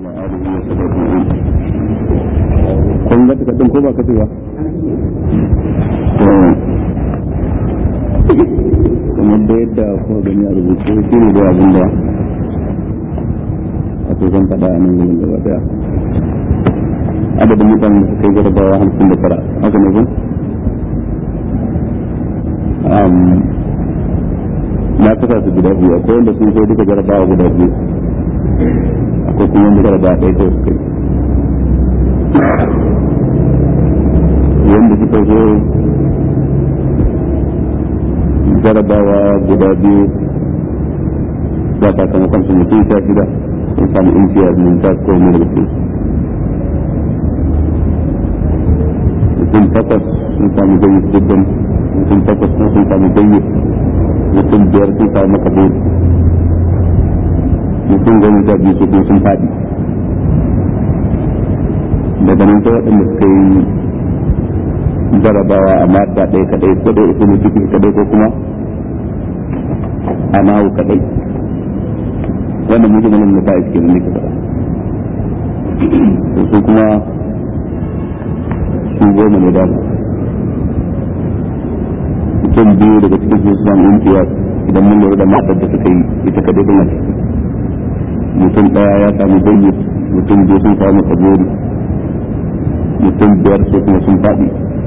آله وصحبه أجمعين kun ga takardun ko ba ka ba kamar da yadda ko gani a rubuce shi ne da abin da a zan faɗa a nan gudun gaba daya adadin mutanen da suka yi jarabawa hamsin da tara haka ne ko na kasa su guda biyu akwai wanda sun kai duka jarabawa guda biyu akwai kuma wanda jarabawa ɗaya kawai suka yi wanda suka zo jarabawa guda biyu ba sakamakon su mutum sha shida sun samu intiyar mun ta ko mu da su mutum takwas sun samu jayyid jiddan mutum takwas sun samu jayyid mutum biyar sun samu makabul mutum goma sha biyu su kuma sun faɗi daga nan sai waɗanda suka yi jarabawa a mata ɗaya kaɗai ko ɗaya uku ciki kaɗai ko kuma a nahu kaɗai wannan mutum nan da ba'a cikin ne kaɗa su kuma su goma ne da mutum biyu daga cikin su samu intiya idan mun lura da matar da suka yi ita kaɗai tana ciki mutum ɗaya ya samu bayyana mutum biyu sun samu kaburi mutum biyar su kuma sun faɗi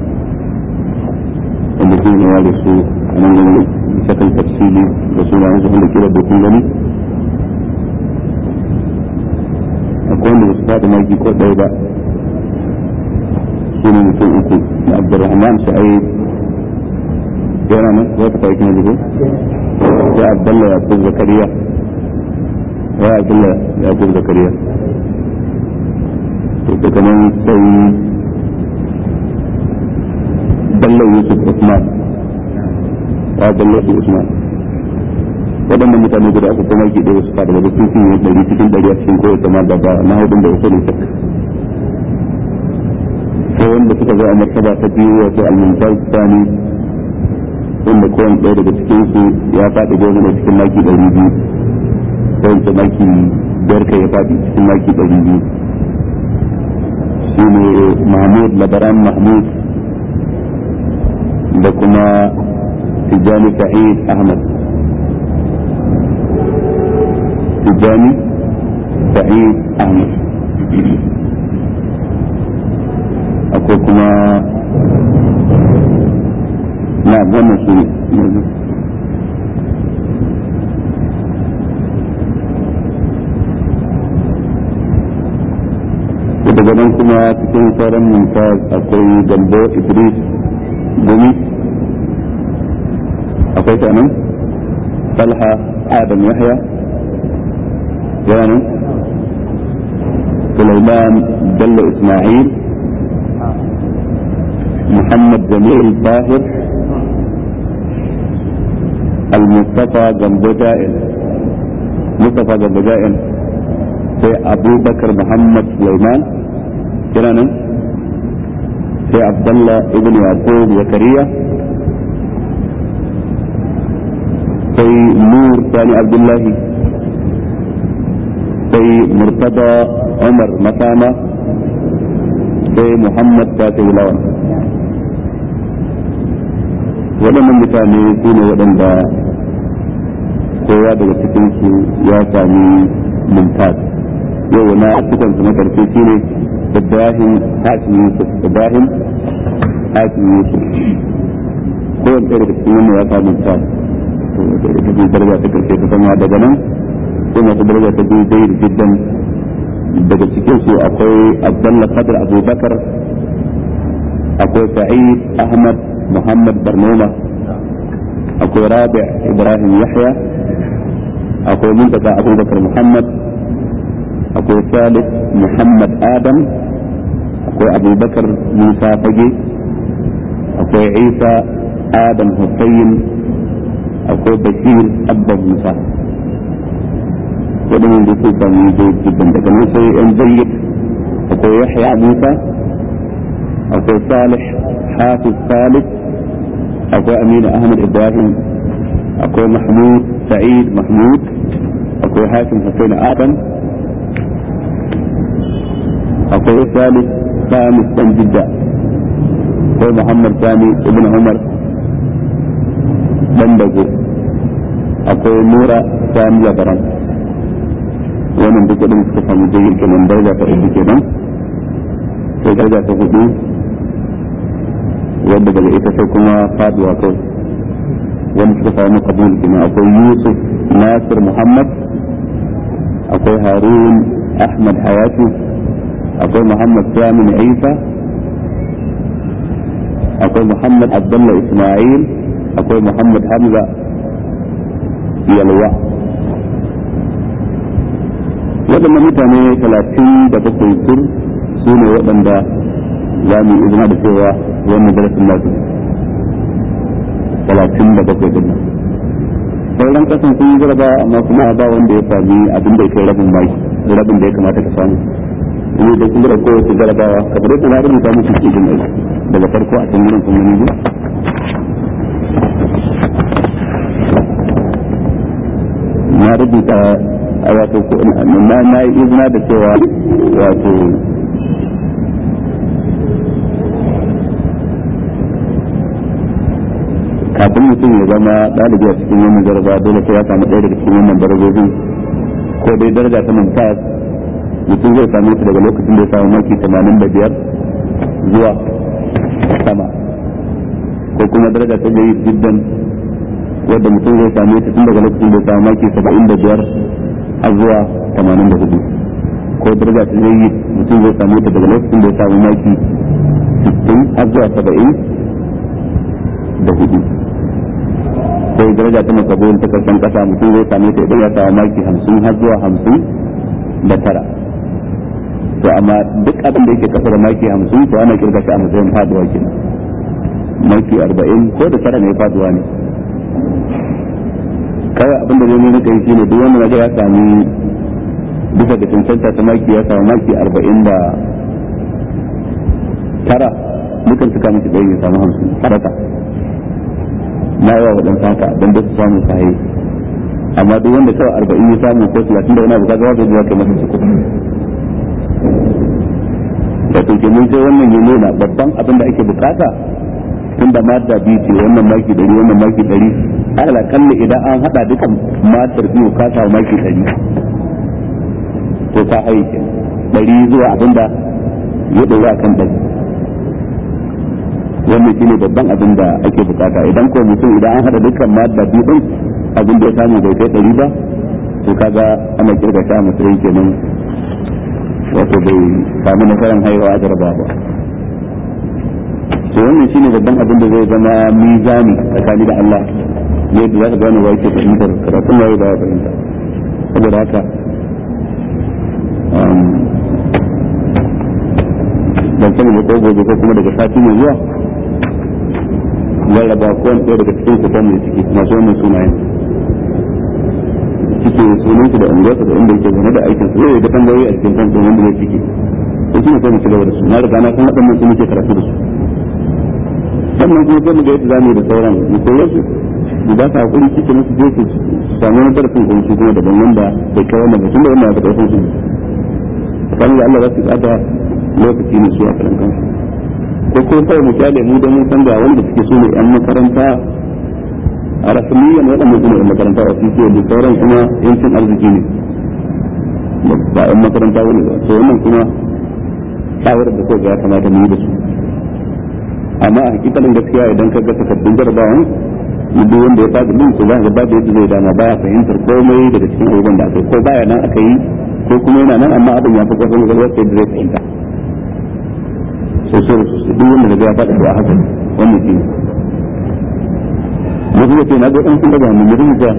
wanda su ne ware su a nan gani shakal tafsili da suna yanzu wanda kira da kun gani akwai wanda su faɗi maki ko ɗaya ba su ne mutum uku da abdurrahman sa'id yana nan ko ta kai kina jigo sai abdullah yaqub zakariya ya abdullah yaqub zakariya to daga nan sai bello yusuf usman ya bello yusuf usman waɗannan mutane guda uku kuma ke ɗaya su fada daga cikin yin ɗari cikin ɗari a cikin kowace ma da ba na hudun da wasu ne shakka sai wanda suka zo a martaba ta biyu wato almuntar sani wanda kowane ɗaya daga cikin su ya faɗi goma da cikin maki ɗari biyu sai wanda maki biyar kai ya faɗi cikin maki ɗari biyu shi ne mahmud labaran mahmud da kuma tijjani sa'id ahmad tijjani sa'id ahmad akwai kuma na wannan su ne daga nan kuma cikin sauran mumtaz akwai gambo idris gumi akwai ta nan talha adam yahya yana nan sulaiman bello ismail محمد جميل طاهر المصطفى جنب جائل مصطفى جنب جائل sai abubakar muhammad sulaiman kira nan sai abdullah ibn yaqub zakariya sai nur sani abdullahi sai murtada umar makama sai muhammad fatih lawan waɗannan mutane su ne waɗanda kowa daga cikinsu ya sami mumtaz yau na cikin su na karshe shi ne Ibrahim Hashim Yusuf Ibrahim Hashim Yusuf kowane ɗaya daga cikin wannan ya samu ta to da ita ce daraja ta karshe ta sama daga nan sai masu daraja ta biyu dai da jiddan daga cikin su akwai Abdullah Qadr Abubakar akwai Sa'id Ahmad Muhammad Barnoma akwai Rabi' Ibrahim Yahya akwai Muntaka Abubakar Muhammad akwai salih muhammad adam akwai abubakar musa fage akwai isa adam hussein akwai bashir abba musa waɗannan da su sami zai jibin daga nan sai yan zayyid akwai yahya musa akwai salih hafiz salih akwai aminu ahmad ibrahim akwai mahmud sa'id mahmud akwai hakim hussein adam akwai salih samis dan jidda akwai muhammad sani ibn umar dan dago akwai nura sani labaran wannan duk wadanda suka samu jirgin kenan daraja ta uku kenan sai daraja ta hudu wadda daga ita sai kuma faduwa kai wanda suka samu kabul kenan akwai yusuf nasir muhammad akwai harun ahmad hayatu akwai muhammad samin isa akwai muhammad abdullah ismail akwai muhammad hamza yalwa waɗannan mutane talatin da bakwai tur su ne waɗanda za mu yi izina da cewa wannan darasin nasu talatin da bakwai din nan sauran kasan sun yi jaraba amma kuma ba wanda ya sami abin da ya kai rabin mai rabin da ya kamata ka samu ne da kuma da kowace jarabawa kamar yadda na rubuta musu cikin aiki daga farko a cikin gurin kuma ne na rubuta a wato na na yi izina da cewa wato kafin mutum ya zama ɗalibi a cikin wannan jaraba dole sai ya samu ɗaya daga cikin wannan darajojin ko dai daraja ta mumtaz mutum zai same su daga lokacin da ya samu maki 85 zuwa sama ko kuma daraja ta jayi jiddan wadda mutum zai same ta tun daga lokacin da ya samu maki 75 har zuwa 84 ko daraja ta jayi mutum zai same ta daga lokacin da ya samu maki 60 har zuwa 70 da hudu sai daraja ta makabul ta karshen kasa mutum zai same ta idan ya samu maki 50 har zuwa 50 da tara to amma duk abin da yake kasa da maki 50 to ana kirga shi a matsayin faduwa kenan maki 40 ko da tara ne faduwa ne kawai abin da zai nuna kai shine duk wanda naga ya sami bisa ga cancanta ta maki ya samu maki 40 da tara mukan suka miki ɗaya ya samu 50 sadaka na yawa waɗansu haka don da su samu sahi amma duk wanda kawai arba'in ya samu ko talatin da wani abu kaga wanda ya kai masa suku da ke mun sai wannan ya nuna babban abin da ake bukata tun da madda biyu ce wannan maki ɗari wannan maki ɗari ala kalli idan an haɗa dukan matar biyu ka samu maki ɗari to ka aiki ɗari zuwa abin da ya ɗori a kan ɗari wannan shine babban abin da ake bukata idan ko mutum idan an hada dukkan madda biyu din abin da ya samu bai kai ɗari ba to kaga ana kirga shi a matsayin kenan wato bai samu nasarar haihuwa a jaraba ba to wannan shine babban abin da zai zama mizani tsakani da Allah yadda za ka gane wa yake fahimtar karatun waye ba ya fahimta saboda haka ban sani ne ko gobe ko kuma daga sati mai zuwa rarraba ko wani ɗaya daga cikin kutan mai ciki masu wannan sunayen cike sunan su da unguwarsa da inda yake zane da aikin su zai da tambayoyi a cikin kansu wanda zai ciki to shi ne sai mu ci gaba da su na riga na san waɗannan su muke karatu da su sannan kuma sai mu ga yadda zamu yi da sauran mu koyar su mu ba su hakuri cikin musu je su samu wani darasin kuma su kuma daban wanda bai kai wannan ba tunda wannan ya fi ƙarfin su kan da Allah za su tsada lokaci ne su a karan kansu ko ko kawai mu kyale mu da mun san ga wanda suke so ne yan makaranta a rasmiyan waɗanda su ne yan makaranta a cikin da sauran kuma yancin arziki ne ba yan makaranta wani ba to wannan kuma shawarar da kowa ya kamata mu yi da su amma a hakikalin gaskiya idan ka ga takardun jarabawan duk wanda ya faɗi din to za ka ba da yadda zai dama baya fahimtar komai daga cikin abubuwan da aka yi ko baya nan aka yi ko kuma yana nan amma abin ya fi ƙarfin gwalwar sai da zai fahimta sosai da sosai duk wanda daga ya faɗa da haka wannan shi ne wasu ya ce na ga ɗan sun daga mu mutum ja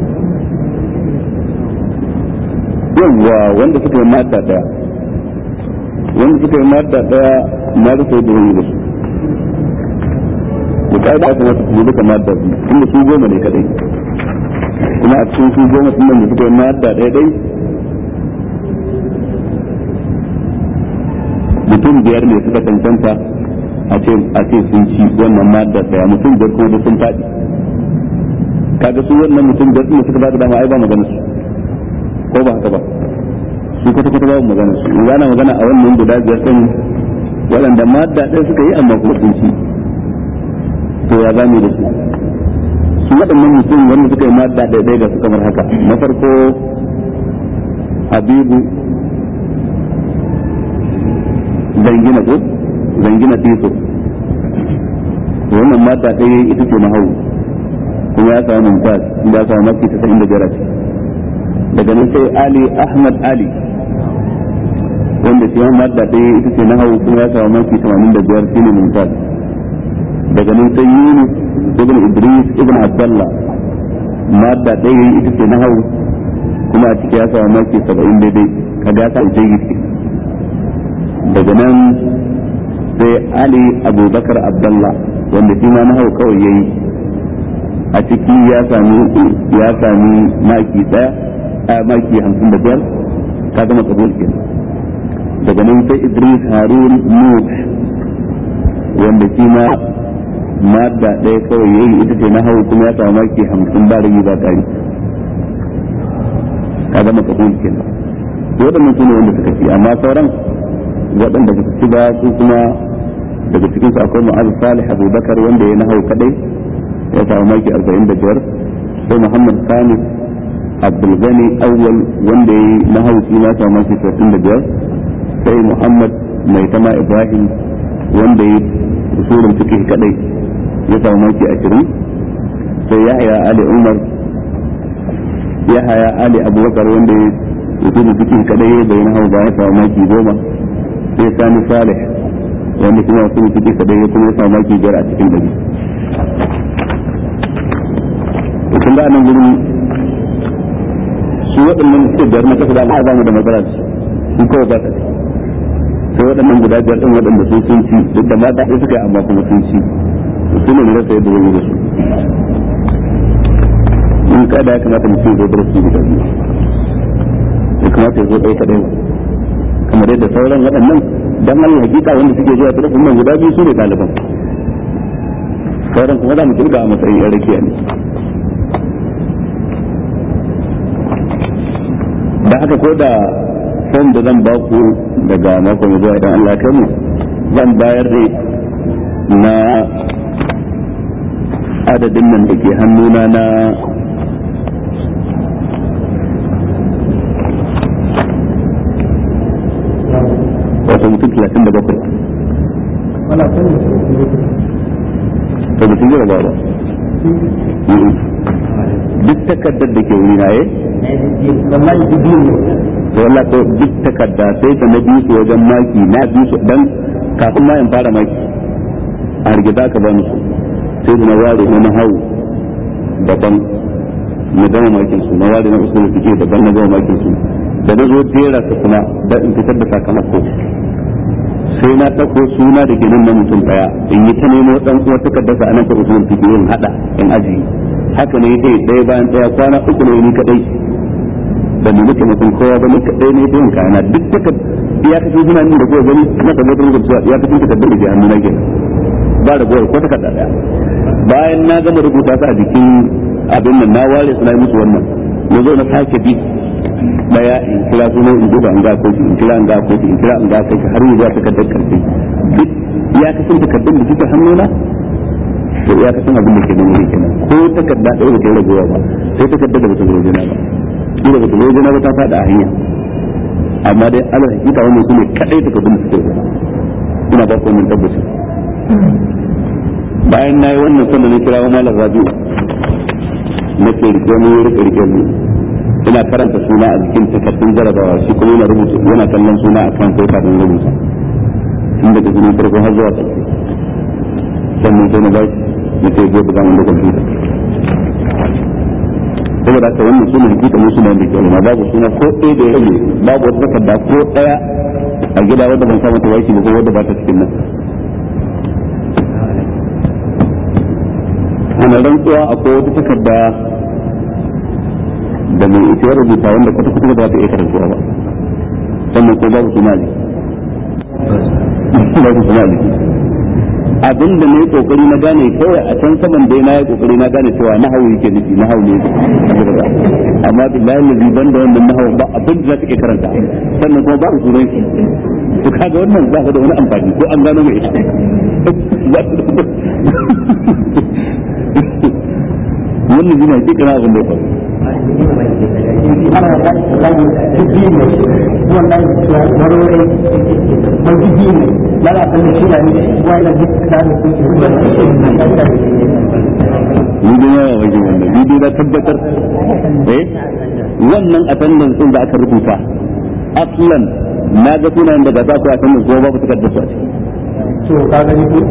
yawwa wanda suka yi mata ɗaya wanda suka yi mata ɗaya na rufe da wani da su da ƙa'ida ya kamata su duka mata biyu tunda su goma ne kadai kuma a cikin su goma sun da suka yi mata ɗaya ɗai mutum biyar ne suka cancanta a ce a ce sun ci wannan madda daya mutum biyar kuma duk sun faɗi kaga su wannan mutum biyar ne suka bada dama ai ba magana su ko ba haka ba su kwata kwata babu magana su in ana magana a wannan guda biyar din waɗanda madda ɗaya suka yi amma kuma sun ci to ya zamu da su su waɗannan mutum wanda suka yi madda ɗaya ɗaya ga su kamar haka na farko habibu zangina ko zangina tiso wannan madda ɗaya ita ce na hau kuma ya samu mumtaz inda ya samu maki ta inda biyar daga nan sai ali ahmad ali wanda shi ma da ɗaya ita ce na hau kuma ya samu maki tamanin da biyar shine mumtaz daga nan sai yunus ibn idris ibn abdullah madda ɗaya ita ce na hau kuma a ciki ya samu maki saba'in daidai kaga ya samu jayyid daga nan sai ali abubakar abdullah wanda shi ma na hau kawai yayi a ciki ya sami ya sami maki daya a maki hamsin da biyar ka gama kabul ke daga nan sai idris harun nuh wanda shi ma madda ɗaya kawai yayi ita ce na hau kuma ya sami maki hamsin ba rigi ba ƙari ka gama kabul ke waɗannan su ne wanda suka ci amma sauran waɗanda ba su ci ba su kuma daga cikin su akwai mu'az salih abubakar wanda ya na hau kadai ya samu maki 45 sai muhammad sani abdulgani awwal wanda ya yi na hausi na samu maki 35 sai muhammad mai tama ibrahim wanda ya yi usulun cikin kadai ya samu maki 20 sai yahya ali umar yahya ali abubakar wanda ya yi usulun cikin kadai bai na hau ba ya samu maki 10 sai sani salih wanda kuma usulun cikin kadai ya kuma ya samu maki 5 a cikin dari kun ga nan gurin su waɗannan suke biyar na kasa da ba mu da matsala da su kawai ba ta sai waɗannan guda biyar ɗin waɗanda sun sun ci duk da mata ɗaya suka yi amma kuma sun ci su ne rasa yadda zai yi da su in kada ya kamata mutum ya zo da su guda biyu ya kamata ya zo ɗaya kaɗai ba kamar yadda sauran waɗannan dan Allah hakika wanda suke zuwa da nan guda biyu su ne ɗaliban sauran kuma za mu kirga a matsayin yan rakiya ne da haka ko da fom da zan baku daga mako mai zuwa idan Allah kai mu zan bayar da na adadin nan da ke hannuna na wata mutum talatin da bakwai to mutum jira ba ba duk takardar da ke wuri na ye to Allah ko duk takarda sai ka na biyu su wajen maki na biyu su dan kafin ma in fara maki a rigida ka bani su sai da na ware na hau daban na gama makin su na ware na usul fike daban na gama makin su da na zo jera su kuma da in fitar da sakamako sai na ɗauko suna da ginin na mutum ɗaya in yi ta nemo ɗan uwa takardarsa a nan ta usulun fiki yin haɗa in aji haka ne dai ɗaya bayan ɗaya kwana uku ne ni kaɗai da mu muke mutum kowa ba ni kaɗai ne ta yin kayana duk takard ya kasance suna nan da kowa gani na tabbatar da cewa ya kasance takardar da ke hannu na kenan ba da gowar ko takarda ɗaya bayan na gama rubuta su a jikin abin nan na ware suna yi musu wannan na zo na sake bi daya in kira suna in duba in ga koki in kira in ga koki in kira in ga koki har yanzu ta kaddar karfi duk ya kasan takardun da suke hannuna to ya kasan abin da ke nan wuri kenan ko takarda ɗaya ba ta yi ragowa ba sai takardar da ba ta zo jina ba kila ba ta zo jina ba ta faɗa a hanya amma dai ala hakika wannan su ne kaɗai takardun da suke rubuta ina ba ku wannan tabbaci bayan na yi wannan sannan na kira wa malam rabi'u na ke rike mu rike rike mu ina karanta suna a jikin takardun jarabawa shi kuma yana rubuta yana kallon suna a kan sai kafin rubuta tun daga jini farko har zuwa ƙarshe sannan sai na ba na ce zai buga wanda kwamfuta saboda haka wannan suna hakika mun suna da kyau babu suna ko ɗaya da ya rage babu wata takarda ko ɗaya a gida wadda ban samu tawaki ba ko wadda ba ta cikin nan ana rantsuwa akwai wata takarda da mai ita ya rubuta wanda kwata kwata ba ta iya karantuwa ba sannan ko babu suna ne babu suna ne abin da na yi kokari na gane kawai a can saman dai na yi kokari na gane cewa na hawu yake nufi na hawu ne amma billahi lazi ban da wannan nahawu ba abin da za ka iya karanta sannan kuma ba sunan shi to kaga wannan ba da wani amfani ko an gano mai wannan jina ke kana abin da ya faru ni dai yawa wajen wannan ni dai na tabbatar eh wannan attendance din da aka rubuta aslan na ga sunayen daga za ku attendance ko babu takardar su a ciki to ka gani ko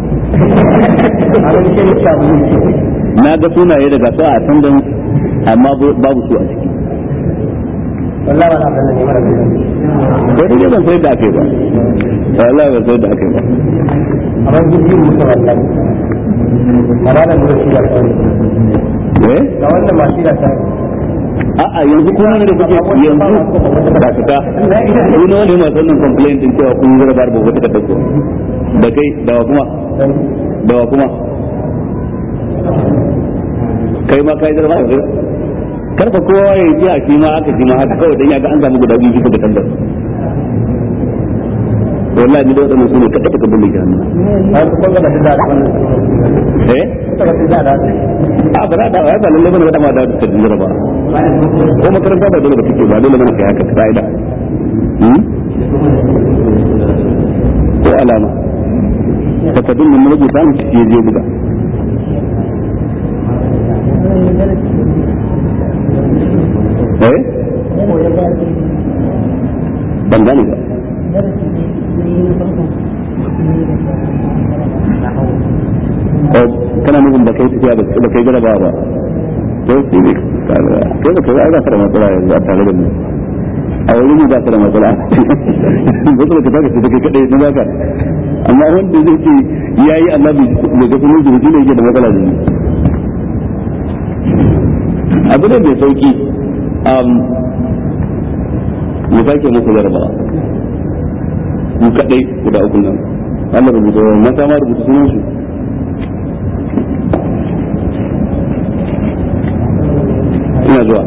a gani shi ne shabu na ga sunaye daga su a attendance amma babu su a ciki wallahi ba na da ne mara ko dai ban sai da aka yi ba wallahi ban sai da aka yi ba amma jirgin musu wallahi amma da lura shi da kawai eh ga wannan ma shi da ta a'a yanzu kuma ne da kuke yanzu ba ka ta ku ne wani masu wannan complaint din cewa kun zura bar babu ta dauko da kai da wa kuma da wa kuma kai ma kai zura ba karfa kowa ya ji a shi ma aka ji ma haka kawai dan ya ga an samu guda biyu bisa ga tandar wallahi ni da wadannan su ne kada ka bulle ki hannu har ku ga da da wannan eh ta ga da da a ba da ba lalle bane da ma da ta jira ba ko makaranta ba dole ba take ba dole bane kai haka kaida hmm ko alama takardun mun rubuta mu ci je buga eh ban gane ba ko kana nufin da kai tafiya da kai jaraba ba to shi ne kai da kai ai ba ka da matsala yanzu a tare da mu a wani ne ba ka da matsala ba ka taka ce kai kadai na baka amma wanda zai ce yayi Allah bai ga sunan shi ne yake da matsala da ni abu ne mai sauki mu sake muku jarabawa mu kadai guda uku nan Allah rubuta mata ma rubuta sunan su ina zuwa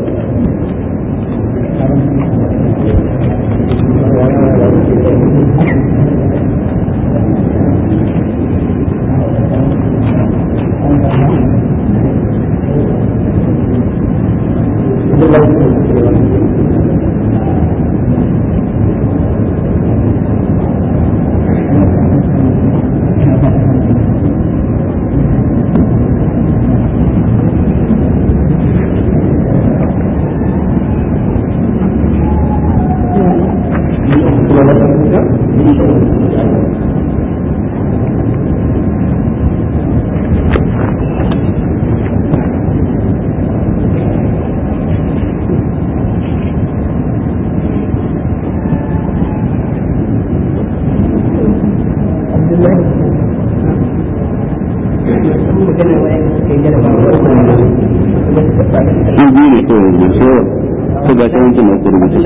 shi biyu ne kawai da so ko ga shi wancan na ku rubuta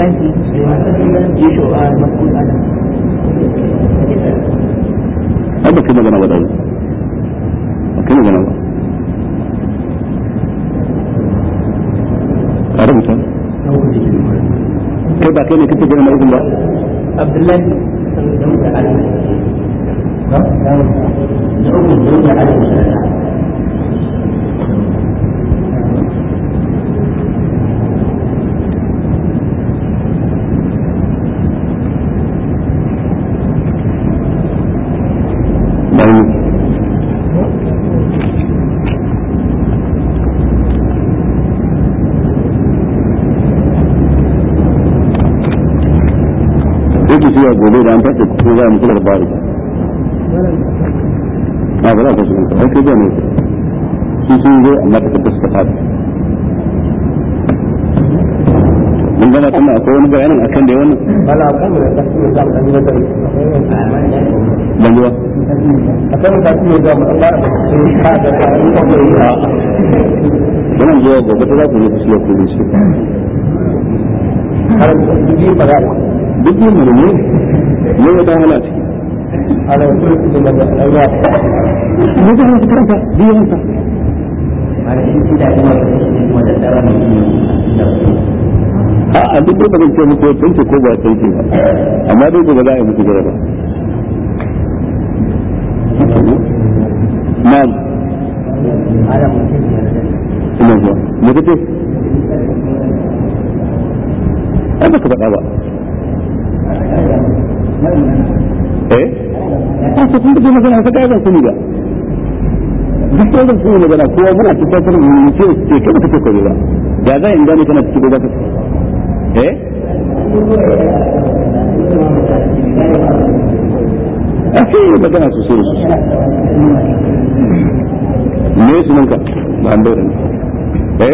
ai ba kai magana ba da ba kai magana ba ka rubuta kai ba kai ne kake gina na ukun ba Abdullahi bari yake cewa gobe da an tafi ko za mu kula da bari a ba za ka shiga kai kai ne su sun zo amma ta tabbata ta fadi mun gama kuma akwai wani bayanin akan da wannan wala kan da ta ce za mu dan da kai ban ji ba akan da ta ce za mu dan fara ka da ka yi ko yi a wannan zuwa gobe ta za ku yi kusa ku shi har yi ba da duk yin mu ne ne ya ta hala ciki على كل كتب الأوراق mutane su karanta biyansa a a duk da ban ce muku tsanke ko ba tsanke ba amma dai gobe za a yi muku jaraba na'am على مسلم ina zuwa me kace ai baka faɗa ba eh a to kun da magana ka ga sani ba duk da sun yi magana kowa muna cikin sanin mu ce ce kai baka ce ko ba da za in gane kana cikin ba ka eh a ce magana sosai da sosai me sunanka ba an daura ne eh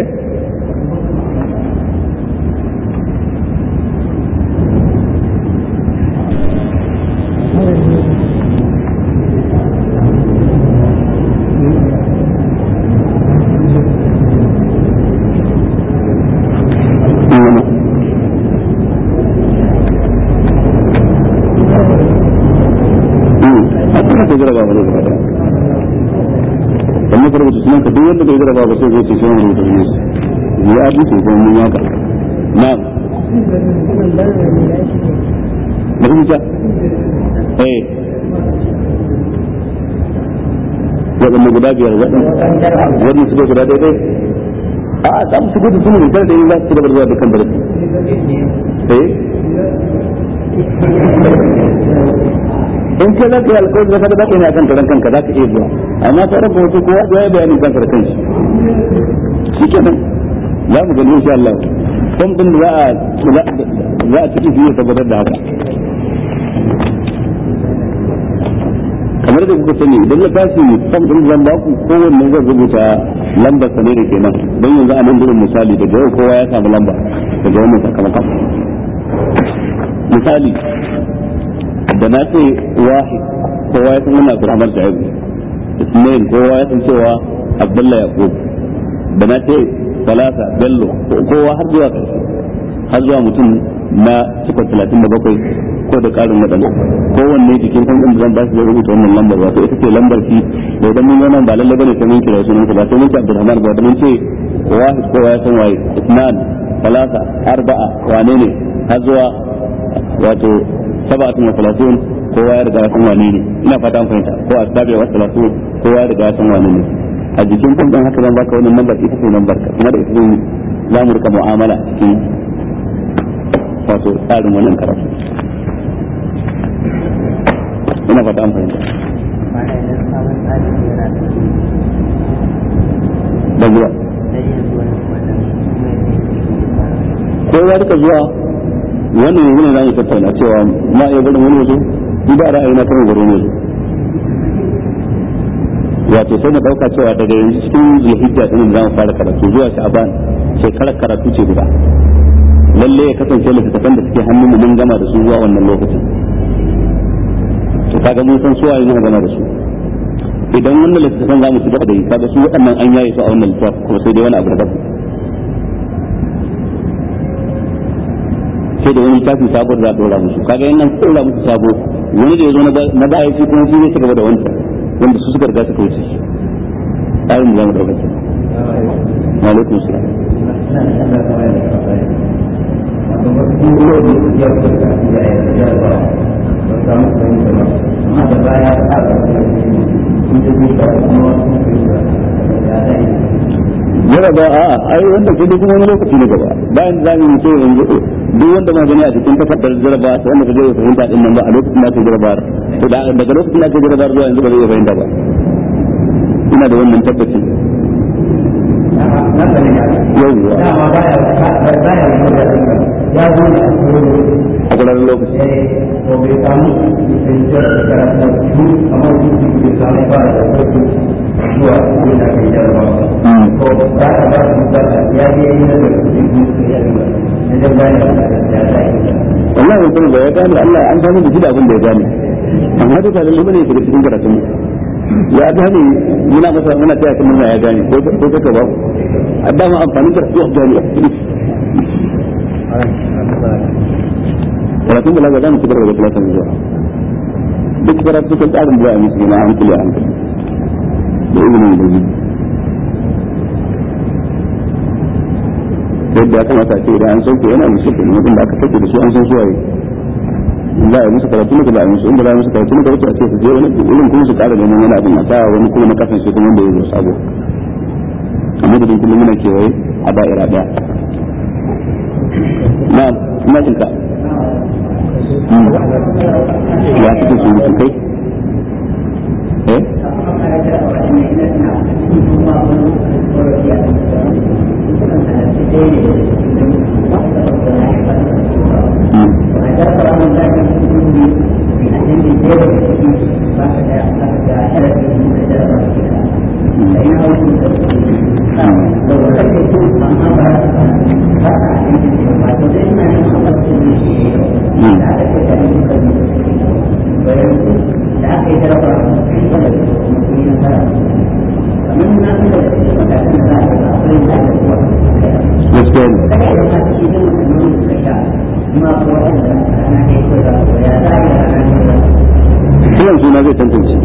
sannan ka rubuta sunan ka duk wanda bai jaraba ba sai zai ce sai wani rubuta sunan sa ya abi ce ko mun yaka na'am da kuma ta eh waɗanda guda biyar waɗanda su guda daidai a za mu shigo da sunan da da yin za su ci gaba da zuwa dukkan darasi eh in ka za ka yi alkawari da kada baka ne akan karan kanka za ka iya zuwa amma sauran kuma su kowa ya yi bayanin kanka da kanshi shi kenan za mu gani insha Allah kan din da za a za a ciki fiye tabbatar da haka kamar da kuka sani idan na tashi kan din zan ba ku kowanne zan rubuta lambar sa ne da kenan don yanzu a nan gurin misali daga yau kowa ya samu lamba daga wannan sakamakon misali da na ce wahid kowa ya san wannan Abdurrahman Shaibu Ismail kowa ya san cewa Abdullah Yaqub da na ce Salasa Bello kowa har zuwa ƙarshe har zuwa mutum na cikon talatin da bakwai ko da ƙarin waɗanda kowanne jikin kan ɗin da zan ba su zai rubuta wannan lambar wato ita ce lambar shi da idan mun wannan ba lallai bane sai mun kira sunan ba sai mun ce Abdurrahman ba da mun ce wahid kowa ya san waye Usman Salasa Arba'a wane ne har zuwa wato saba'atun wa salatun kowa ya riga ya san wane ne ina fata an fahimta ko asbabi wa salatun kowa ya riga ya san wane ne a jikin kun dan haka zan baka wannan lambar ita ce lambar ka kuma da ita ne za mu rika mu'amala cikin wato tsarin wannan karatu ina fata an fahimta da zuwa kowa duka zuwa wannan yanzu ne za mu tattauna cewa ma iya barin wani wazo ni da ra'ayi na kan garo ne wato sai mu dauka cewa daga yanzu cikin zulhijja din za mu fara karatu zuwa sha'ban shekarar karatu ce guda lalle ya kasance littattafan da suke hannun mu mun gama da su zuwa wannan lokacin to kaga mun san suwaye ne gama da su idan wannan littattafan za mu ci gaba da yi kaga su waɗannan an yaye su a wannan littafin kuma sai dai wani abu da sai da wani tafi sabo da za a dora musu kaga yan nan dora musu sabo wani da ya zo na baya shi kuma shi zai ci gaba da wancan wanda su suka riga suka wuce shi ayin da za mu dauka ce wa alaikum salam jaraba a ai wanda ke da kuma wani lokaci na gaba bayan za mu ce yanzu duk wanda ma gani a cikin takardar jaraba ta wanda kaje fahimta din nan ba a lokacin da ka jaraba to daga lokacin da ka jaraba zuwa yanzu ba zai fahimta ba ina da wannan tabbacin yawwa a gudanar lokaci wallahi mutum da ya gane Allah an gane da gida abin da ya gane amma duka lalle bane ya cikin karatun mu ya gane muna masa muna taya kan murna ya gane ko ko kaka ba adda ma amfani da su gane karatun balaga za mu ci gaba da karatun zuwa duk karatu kan tsarin da ya musu yana hankali a hankali da izinin da biyu yadda ya kamata a ce idan an sauke yana musu ke wadanda aka sauke da su an san suwaye in za a yi musu karatu ne ba a yi musu in ba za a yi musu karatu ne ba a ce su je wani irin kuma su kara neman wani abin a sa wani kuma na kasan shi kuma wanda ya zo sabo amma da kullum muna kewaye a da'ira daya na ina jin ka ya cikin su mutu kai eh kiran suna zai tantance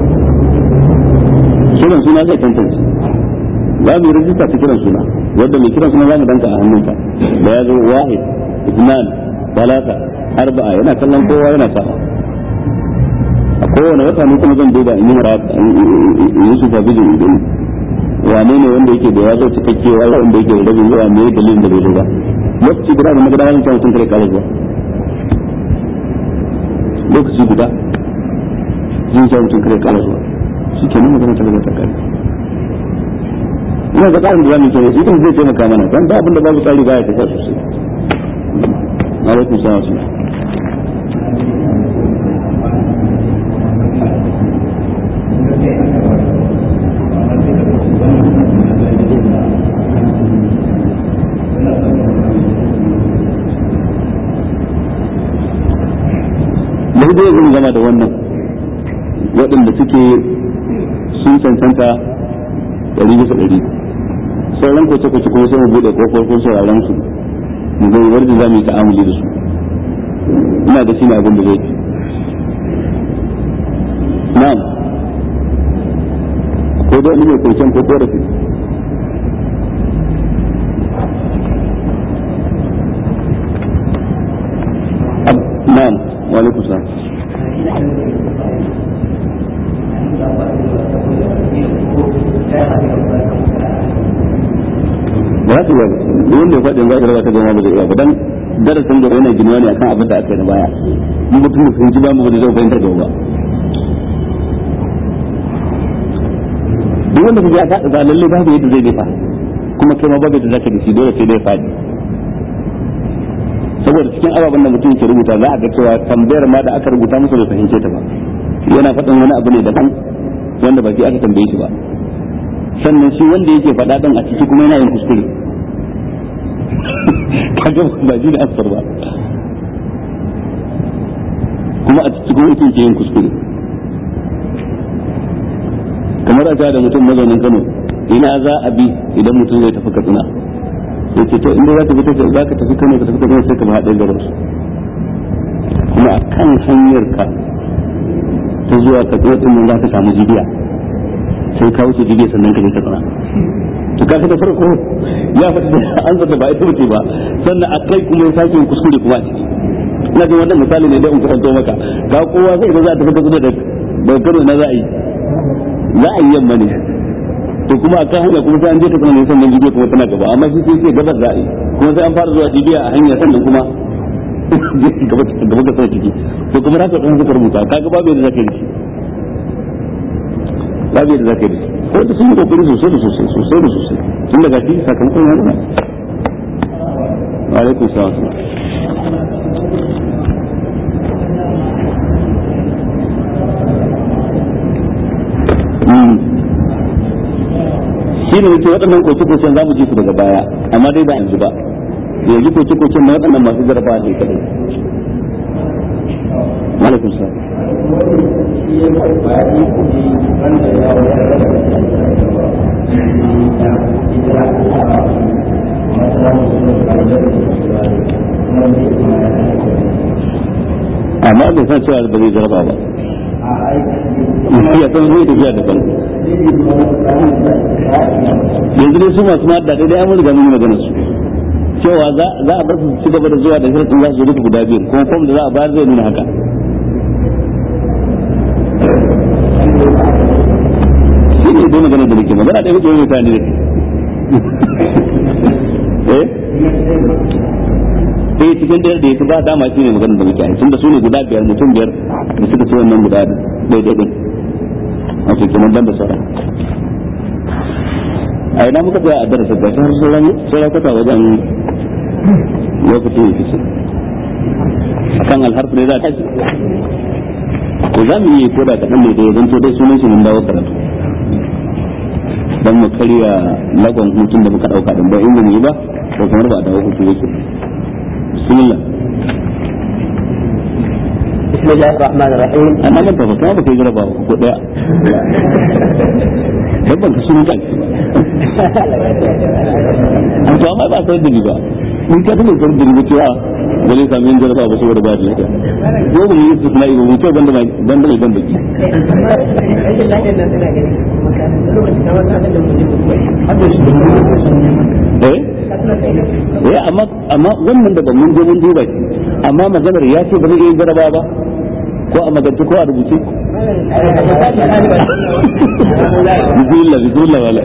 kiran suna zai tantance za mu yi rajista ta kiran suna wadda mai kiran suna za mu danka a hannunka da ya zo wahid isnan talata arba'a yana kallon kowa yana sa'a a kowane wata ne kuma zan duba in yi mara in yi supervision din wane ne wanda yake da ya zo cikakke wa wanda yake da rabin zuwa me dalilin da bai zo ba lokaci guda da magana wani mutum kare kare zuwa lokaci guda zai sa mutum kare kare zuwa shi ke nan magana ta gaba ta kare ina ga tsarin da za mu yi kenan idan zai taimaka mana dan ba abin da babu tsari baya tafiya sosai alaikum salam mu dai zan gama da wannan waɗanda suke sun cancanta ɗari bisa ɗari sauran kwace kwace kuma sai mu buɗe kofofin sauraron su mu ga yadda za mu yi ta'amuli da su ina da shi ne abin da zai fi na'am ko da wani mai kwancen ko korafi na'am wa alaikum salam ba za su yi ba wanda ya faɗin za ka raba ta gama ba zai iya ba dan darasin da yana ginuwa ne akan abin da aka yi na baya mun mutum da fahimci ba mu ba da zai fahimtar da ba duk wanda kaje aka ga lalle babu yadda zai dafa kuma kai ma babu yadda zaka dace dole sai dai fadi saboda cikin ababen da mutum ke rubuta za a ga cewa tambayar ma da aka rubuta masa bai fahimce ta ba yana faɗin wani abu ne daban wanda ba shi aka tambaye shi ba sannan shi wanda yake faɗa ɗin a ciki kuma yana yin kuskure kaga ba shi da asar ba kuma a ciki kuma yake yin kuskure kamar a da mutum mazaunin Kano ina za a bi idan mutum zai tafi Katsina sai ce to inda za ka bi za ka tafi Kano ka tafi Katsina sai ka ba haɗe garin su kuma a kan hanyar ka ta zuwa Katsina din nan za ka samu jibiya sai ka wuce jibiya sannan ka je Katsina to ka da farko ya faɗi an zata ba ita bace ba sannan a kai kuma ya sake yin kuskure kuma a ciki ina jin wannan misali ne dai in kusanto maka ga kowa sai da za ta tafi Katsina da Kano na za a yi za a yi yamma ne to kuma a kan hanya kuma sai an je ta kuma ne sannan jibiya kuma tana gaba amma shi sai ce gabas za a yi kuma sai an fara zuwa jibiya a hanya sannan kuma gaba gaba ga sai ciki to kuma haka dan suka rubuta kaga babu yadda zaka yi shi babu yadda zaka yi ko da sun yi kokari sosai da sosai sosai da sosai tun daga shi sakamakon ya nuna wa alaikum salam shi ne yake waɗannan koke-koken za mu ji su daga baya amma dai ba yanzu ba da yanzu koke-koken na waɗannan masu jarabawa ne kadai malakun sa amma bai san cewa ba zai jaraba ba ya san zai tafiya daban yanzu dai su masu madda dai an riga mun yi magana su cewa za a bar su ci gaba da zuwa da shirin za su zo guda biyu kuma fom da za a bayar zai nuna haka shi ne dai magana da nake magana da yake yi mutane da eh eh cikin da yake ba dama shi ne magana da muke yi tunda su ne guda biyar mutum biyar da suka ce wannan guda daidai din a cikin nan da sauran a ina muka tsaya a darasa ga har sauran sauran kwata wajen lokacin ya fice akan alharfu ne za ta ci ko za mu yi ko da kaɗan ne da ya zanto dai sunan shi mun dawo karatu dan mu karya lagon hutun da muka ɗauka ɗin ba in mu yi ba ko kamar ba a dawo hutu yake bismillah بسم الله الرحمن الرحيم amma man tafa kuma ba kai jaraba ba ko daya dan ban ka sunan kanki ba to amma ba sai da ba mun ka tabbata da da cewa ba zai samu yin jaraba ba saboda ba da lafiya ko ba mu yi suna yi ba mu ce banda mai banda mai banda ki eh eh amma amma wannan da ban mun je mun duba shi amma maganar ya ce ba zai yi jaraba ba ko a magance ko a rubuce bismillah bismillah wala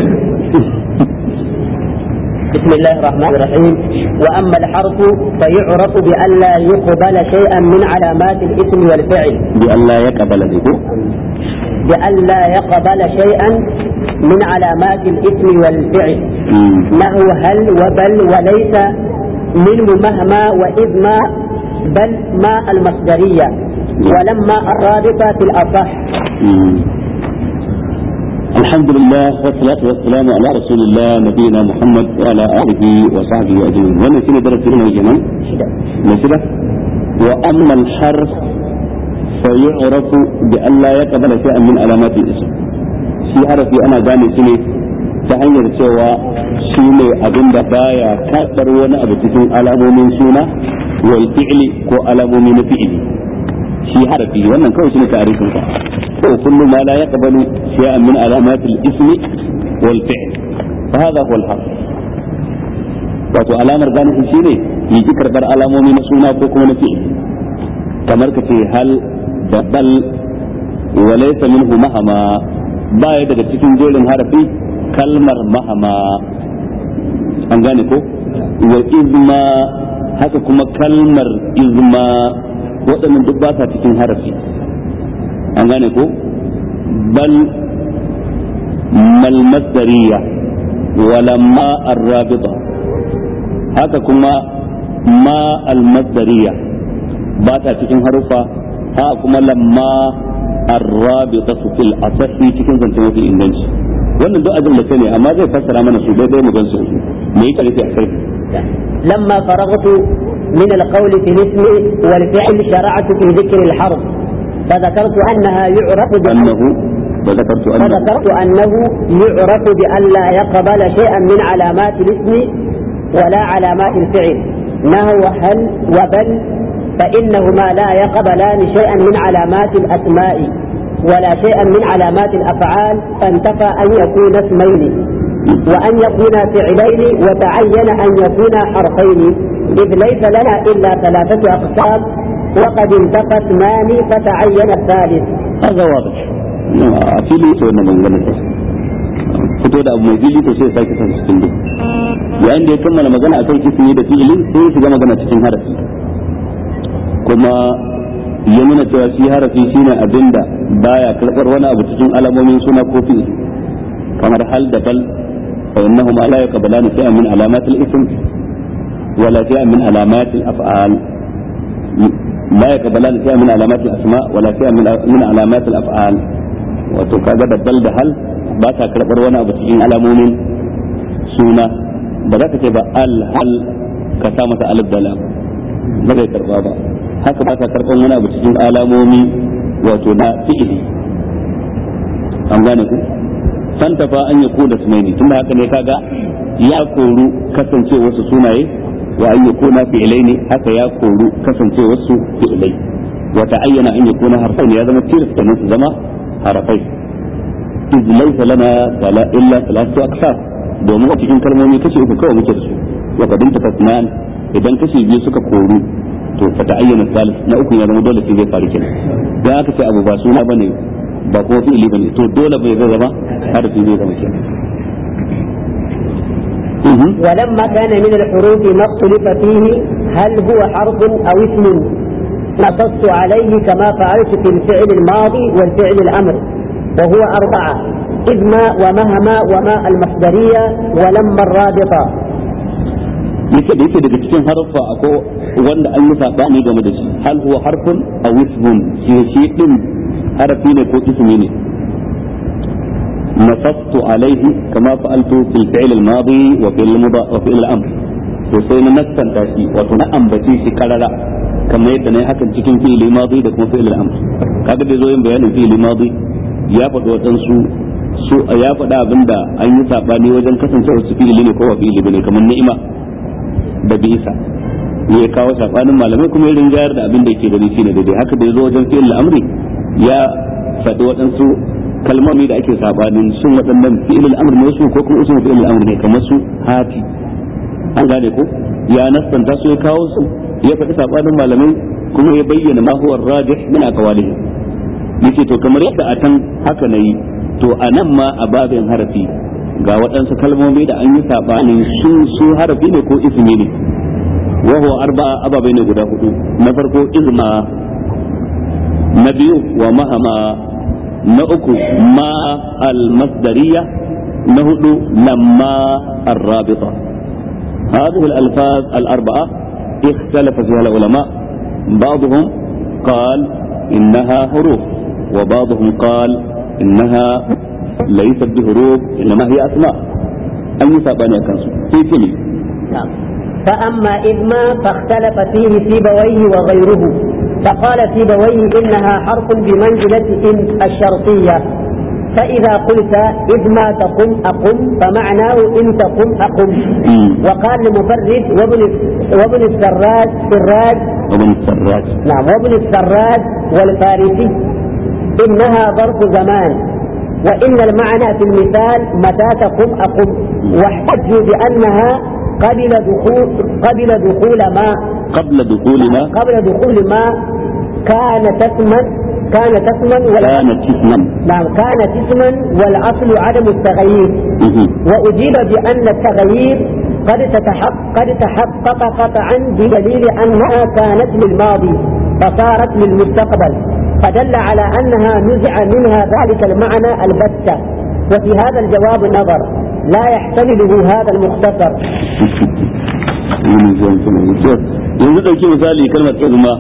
بسم الله الرحمن الرحيم وأما الحرف فيعرف بأن لا يقبل شيئا من علامات الاسم والفعل بأن لا يقبل ذكر بأن لا يقبل شيئا من علامات الاسم والفعل نحو هل وبل وليس منه مهما وإذ ما بل ما المصدرية ولما الرابطة في الأصح الحمد لله والصلاة والسلام على رسول الله نبينا محمد وعلى آله وصحبه أجمعين وانا سنة درس هنا جمال نسبة وأما الحرف فيعرف بأن لا يقبل شيئا من علامات الاسم shi harafi ana gane shi ne ta hanyar cewa shi ne abin da baya karɓar wani abu cikin alamomin suna wal fi'li ko alamomi na fi'ili shi harafi wannan kawai shi ne tarihin sa ko kullu ma la yaqbalu shay'an min alamat al-ismi wal fi'l fa hadha huwa al-harf wato alamar gane shi shine yi ki karbar alamomi na suna ko kuma na fi'il kamar ka ce hal da bal wa laysa minhu mahama baya daga cikin jerin harafi kalmar mahama an gane ko wa izma haka kuma kalmar izma waɗannan duk ba sa cikin harafi an gane ko bal mal masdariya walamma arrabita haka kuma ma al masdariya ba ta cikin harufa haka kuma lamma arrabita su fil asahi cikin zance mafi inganci wannan duk ajin da ne amma zai fassara mana su daidai mu gansu me yake nufi a kai لما فرغت من القول في الاسم والفعل شرعت في ذكر الحرف فذكرت أنها يعرف أنه وذكرت أنه فذكرت أنه يعرف بأن لا يقبل شيئا من علامات الاسم ولا علامات الفعل نهو هل وبل فإنهما لا يقبلان شيئا من علامات الأسماء ولا شيئا من علامات الأفعال فانتفى أن يكون اسمين وأن يكون فعلين وتعين أن يكون حرفين إذ ليس لنا إلا ثلاثة أقسام وقد انتفى اثنان فتعين الثالث هذا واضح a fili to wannan maganganun ta fito da abu mai fili to sai sake san cikin duk yayin da ya kammala magana akan kisimi da fi'ili sai ya shiga magana cikin harafi kuma ya nuna cewa shi harafi shine abinda baya karbar wani abu cikin alamomin suna ko fi'ili kamar hal da bal fa innahuma la yaqbalan shay'an min alamat al-ism wala shay'an min alamat al-af'al لا يقبلان شيئا من علامات الاسماء ولا شيئا من علامات الافعال wato kaga da bal da hal ba ta karɓar wani abu cikin alamomin suna ba za ka ce ba al hal ka sa masa alif da lam ba zai karɓa ba haka ba ta karɓar wani abu cikin alamomi wato na fi'ili an gane ku santa fa an yi da sunaini tunda haka ne kaga ya koru kasance wasu sunaye wa an yi kuna fi'ilai ne haka ya koru kasance wasu fi'ilai wa ta'ayyana an yakuna harfain ya zama tilas kenan su zama harafai iz laysa lana wala illa thalathatu aqsam domin a cikin kalmomi kashi uku kawai muke da su wa kadin tafasnan idan kashi biyu suka koru to fa ta'ayyana salis na uku ya zama dole sai zai faru kenan dan aka ce abu ba suna bane ba ko fi'ili bane to dole bai zai zama harfi zai zama kenan ولما كان من الحروف ما اختلف فيه هل هو حرف أو اسم نصصت عليه كما فعلت في الفعل الماضي والفعل الأمر وهو أربعة إذ ما ومهما وما المصدرية ولما الرابطة yake da yake daga cikin harfa ako wanda an yi sabani game da shi hal huwa harfun aw ismun shi shi din harafi ne ko ismi ne nasattu alaihi kama fa'altu fil fi'l al madi wa fil mudari wa fil amr to sai na nassanta shi wato na ambace shi karara kamar yadda na yi hakan cikin fi'il madi da kuma fi'il amr kaga da zo yin bayanin fi'il madi ya faɗi waɗansu su ya faɗa abinda an yi sabani wajen kasancewa su fi'ili ne ko wa fi'ili bane kamar ni'ima da bisa ya kawo sabanin malamai kuma irin jayar da abin da yake gani shine daidai haka da yazo wajen fi'il amri ya faɗi waɗansu kalmomi da ake sabanin sun waɗannan fi'il amr ne su ko kuma usul fi'il amr ne kamar su hati an gane ko ya nasanta su ya kawo su ya faɗi sabanin malamai kuma ya bayyana ma huwa rajih min aqwalihi yace to kamar yadda a tan haka nayi to a nan ma a babin harafi ga waɗansu kalmomi da an yi sabanin su su harafi ne ko ismi ne wa huwa arba'a ababai ne guda hudu na farko izma na biyu wa mahama na uku ma al-masdariya na hudu lamma الرابطة هذه الألفاظ الأربعة اختلف فيها العلماء بعضهم قال إنها حروف وبعضهم قال إنها ليست بحروف إنما هي أسماء أي سابانيا كانسو في كلي نعم فأما إذما فاختلف فيه سيبويه وغيره فقال سيبويه إنها حرف بمنزلة إن الشرطية فإذا قلت إذ ما تقم أقم فمعناه إن تقم أقم وقال المفرد وابن وابن السراج سراج وابن السراج نعم وابن السراج والفارسي إنها ظرف زمان وإن المعنى في المثال متى تقم أقم واحتجوا بأنها قبل دخول قبل دخول ما قبل دخول ما قبل دخول ما كان تسما كان تسما كانت اسما نعم كانت اسما والأصل عدم التغيير وأجيب بأن التغيير قد تتحقق قد تحقق قطعا بدليل أنها كانت للماضي فصارت للمستقبل فدل على أنها نزع منها ذلك المعنى البتة وفي هذا الجواب نظر لا يحتمله هذا المختصر yanzu ɗauki misali kalmar izma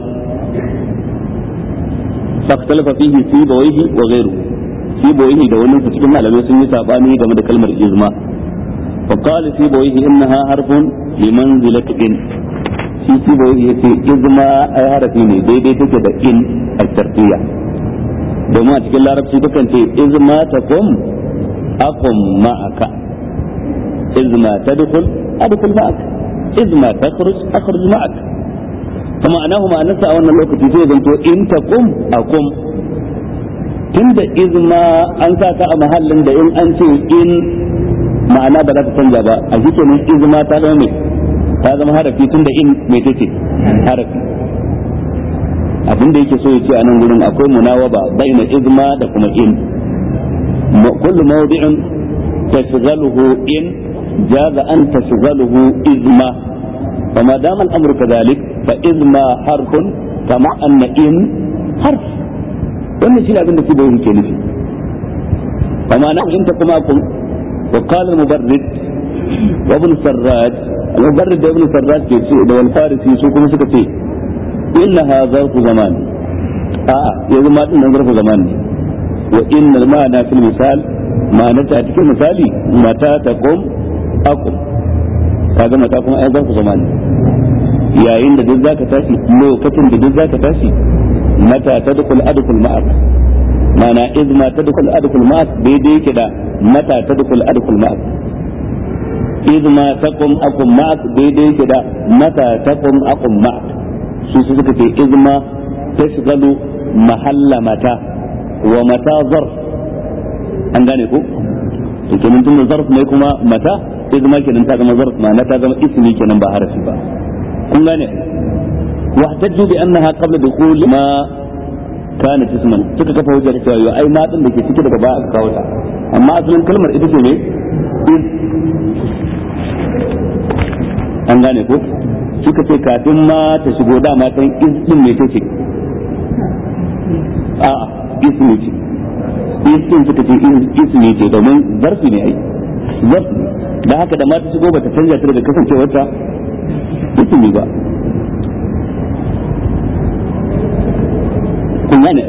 faktalafa fihi sibawaihi wa ghairu sibawaihi da wani su cikin malamai sun yi sabani game da kalmar izma fa qala sibawaihi innaha harfun li manzilati in shi sibawaihi yace izma ai harafi ne daidai take da in a tartiya domin a cikin larabci takan ce izma takum akum ma'aka izma tadkhul adkhul ma'aka izma takhruj akhruj ma'aka kuma anahu ma'anarsa a wannan lokaci sai zanto in taqum akum tunda izma an sa ta a mahallin da in an ce in ma'ana ba za ta canja ba a shi kenan izma ta zama mai ta zama harafi tunda in mai take harafi abin da yake so ya ce a nan gurin akwai munawaba baina izma da kuma in kullu mawdi'in tashghaluhu in jaza an tashghaluhu izma فما دام الامر كذلك فاذما حرف كما ان ان حرف wannan shi ne abin da su bai ke nufi amma na in ta kuma kun wa qala al-mubarrid wa ibn sarraj al-mubarrid da ibn sarraj ke ce da wal farisi su kuma suka ce innaha zarfu zaman a yanzu ma din nan zarfu zaman ne wa innal ma'ana fil misal ma'ana ta cikin misali mata taqum aqum kaga mata kuma ai zarfu zaman ne yayin da duk zaka tashi lokacin da duk zaka tashi mata tadkhul adkhul ma'ak mana iz ma tadkhul adkhul ma'ak daidai yake da mata tadkhul adkhul ma'ak iz ma taqum aqum ma'ak daidai yake da mata taqum aqum ma'ak su su suka ce iz ma tashghalu mahalla mata wa mata zarf an gane ko to kenan tun zarf ne kuma mata sai zama kenan ta zama zarf ma na ta zama ismi kenan ba harafi ba kun gane واحتجوا بانها قبل دخول ما كانت اسما suka kafa hujja da cewa ai ma din da ke cike daga baya aka kawo ta amma asalin kalmar ita ce ne an gane ko suka ce kafin ma ta shigo da matan is din ne take a ismi ce is din suka ce ismi ce domin zarfi ne ai zarfi da haka da ma ta shigo ba ta canja ta daga kasancewarta ismi ba kun gane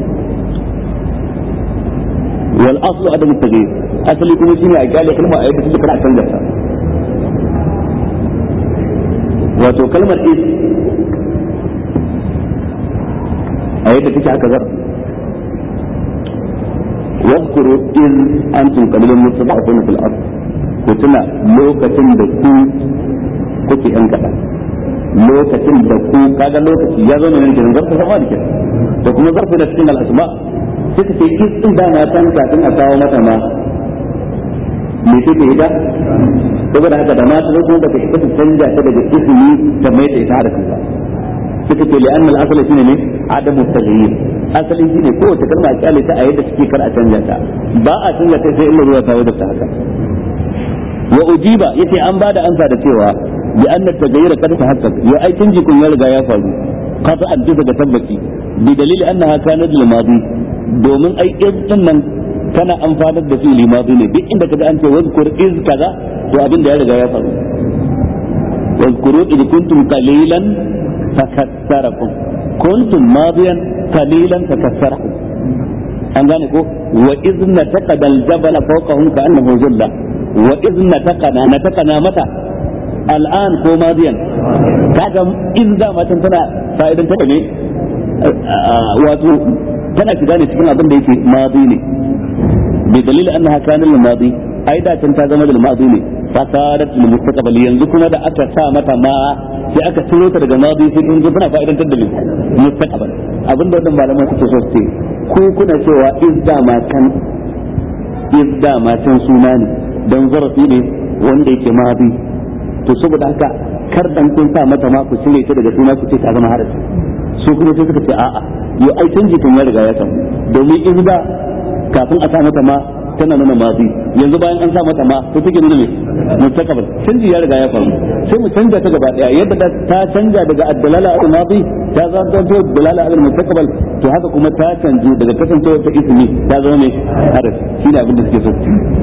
wal aslu adam at-taghyir asali kuma shine a kyale kalma a yadda take kana canza ta wato kalmar is a yadda take haka zar واذكروا إذ أنتم قليل مستضعفون في الأرض كتنا لوكة دكو كتي أنكتا lokacin da ku kaga lokaci ya zo ne kenan zarfa sama da kenan da kuma zarfa da cikin al'asma suka ce is din da na san kafin a kawo mata ma me take ita saboda haka da mata zo kuma baka ita ta canja ta daga ismi ta mai ta ita da kanka suka ce li annal asali shine ne adamu taghyir asali shine kowace kalma a kyale ta a yadda suke kar a canja ta ba a canja ta sai illa ruwa ta wajen ta haka wa ujiba yace an bada ansa da cewa bi anna tagayyura kad tahaqqaq ya ai canji kun ya riga ya faru qata an bisa ga tabbaci bi dalili annaha kanat lil madi domin ai din nan kana amfanar da fi'li madi ne duk inda kaga an ce wazkur iz kaza to abin da ya riga ya faru wazkuru id kuntum qalilan fakassarakum kuntum madiyan qalilan fakassarakum an gane ko wa iz nataqada al jabala fawqahum ka annahu zulla wa iz nataqana nataqana mata al'an ko madiyan kaga in da matan tana fa'idan ta ne wato tana shiga ne cikin abin da yake madi ne bi dalilin annaha kana lil madi ai da can ta zama lil madi ne fasadat lil mustaqbal yanzu kuma da aka sa mata ma sai aka ciro ta daga madi sai in ji tana fa'idan ta da mustaqbal abin da wannan malaman suke so su ce ku kuna cewa izda matan izda matan suna ne dan zarafi ne wanda yake madi to saboda haka kar dan kun sa mata ma ku cire ta daga suna ku ce ta zama harafi su kuma sai suka ce a'a yo ai canji kun ya riga ya samu domin in da kafin a sa mata ma tana nuna mazi yanzu bayan an sa mata ma to take nuna me mustaqbal canji ya riga ya faru sai mu canja ta gaba daya yadda ta canja daga ad-dalala al madi ta zama ta dalala al mustaqbal to haka kuma ta canji daga kasancewar ta ismi ta zama me harafi shine abin da suke so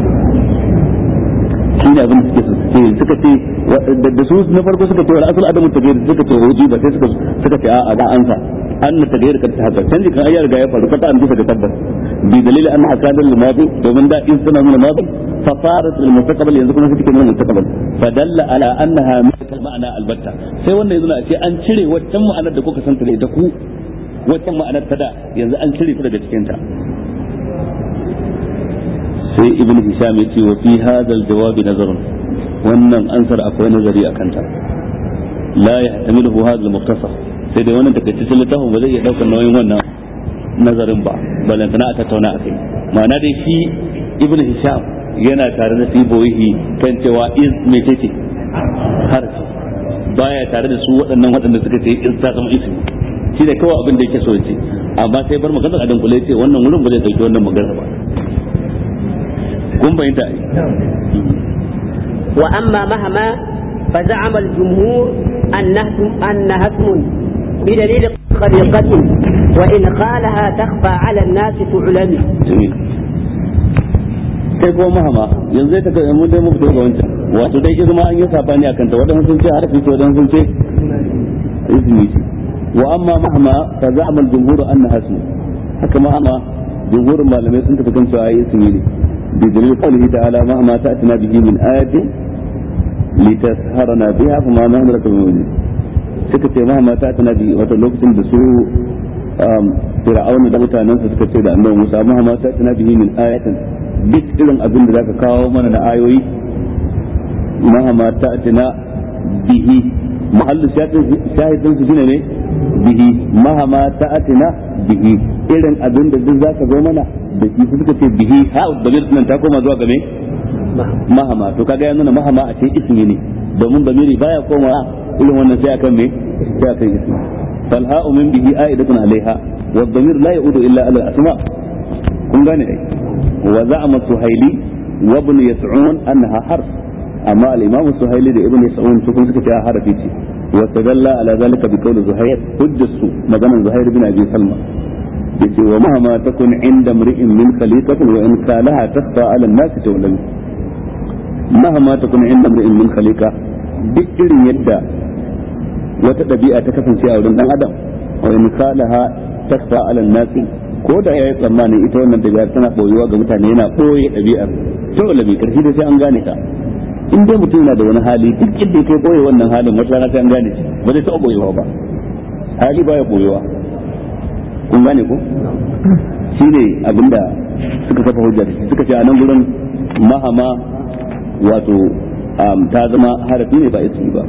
shi ne abin da suke ce suka ce da su na farko suka ce wal asal adamu tagayyur suka ce hoji ba sai suka suka ce a'a ga ansa an na tagayyur ka haka canji kan ayyar ga ya faru kata an bisa ga tabbas bi dalili an hakadar al madi domin da in suna nuna madi fa farat al mustaqbal yanzu kuma suke nuna mustaqbal fa dalla ala annaha min ma'ana albatta sai wannan yanzu na ce an cire waccan ma'anar da kuka santa da ita ku waccan ma'anar ta da yanzu an cire ta daga cikin ta sai ibn hisham yace wa fi hadha jawabi nazarun wannan ansar akwai nazari a kanta la yahtamiluhu hadha al-mukhtasar sai dai wannan takaitaccen littafin ba zai iya daukar nauyin wannan nazarin ba balantana a tattauna a kai ma'ana dai shi ibn hisham yana tare da siboyi kan cewa iz me ce harfi baya tare da su waɗannan waɗanda suka ce iz ta zama ismi shi da kawai abin da yake so ce amma sai bar maganar a dunkule ce wannan wurin ba zai dauki wannan maganar ba kun bayyanta ai وأما مهما فزعم الجمهور أنه أنها اسم بدليل طريقة وإن قالها تخفى على الناس تعلم جميل kai ko mahama yanzu ta kai mun dai mu fito ga wancan wato dai izma an yi sabani akan ta wadannan sun ce harfi ce wadannan sun ce izmi wa amma mahama fa za'ama al-jumhur annaha ism haka mahama jumhurin malamai sun tafi kan cewa ismi ne bi dalil qawlihi ta'ala mahama ta'tina bihi min ayatin litasharana biha fa ma nahnu laka bimumin suka ce mahama ta'tina bihi wato lokacin da su fir'auna da mutanen su suka ce da annabi Musa mahama ta'tina bihi min ayatin duk irin abin da zaka kawo mana na ayoyi mahama ta'tina bihi mahallu shahidin su shine ne bihi mahama ta'atina bihi irin abin da duk zaka zo mana da shi suka ce bihi ha damir nan ta koma zuwa game mahama to kaga yanzu mahama a ce ismi ne domin damiri baya koma irin wannan sai akan me sai akan ismi falha'u min bihi a'idatun alaiha wa damir la ya'udu illa ala al-asma kun gane ai wa za'ama suhaili wa ibn yas'un annaha harf amma al-imam suhaili da ibn yas'un su kun suka ce harafi ce wa tadalla ala zalika bi qawli zuhair hujjatu maganan zuhair bin abi salma yace wa mahama takun inda mri'in min khaliqatin wa in kalaha tasfa ala an-nas tawlam mahama takun inda mri'in min khaliqa duk irin yadda wata dabi'a ta kasance a wurin dan adam wa in kalaha tasfa ala an-nas ko da yayi tsammani ita wannan dabi'a tana boyuwa ga mutane yana boye dabi'ar tawlami karshe da sai an gane ta in dai mutum yana da wani hali duk yadda kai boye wannan halin wata rana sai an gane shi ba zai taɓa boyewa ba hali baya boyewa kun gane ko shi ne abinda suka kafa hujja da shi suka ce a nan gurin mahama wato ta zama harafi ne ba ismi ba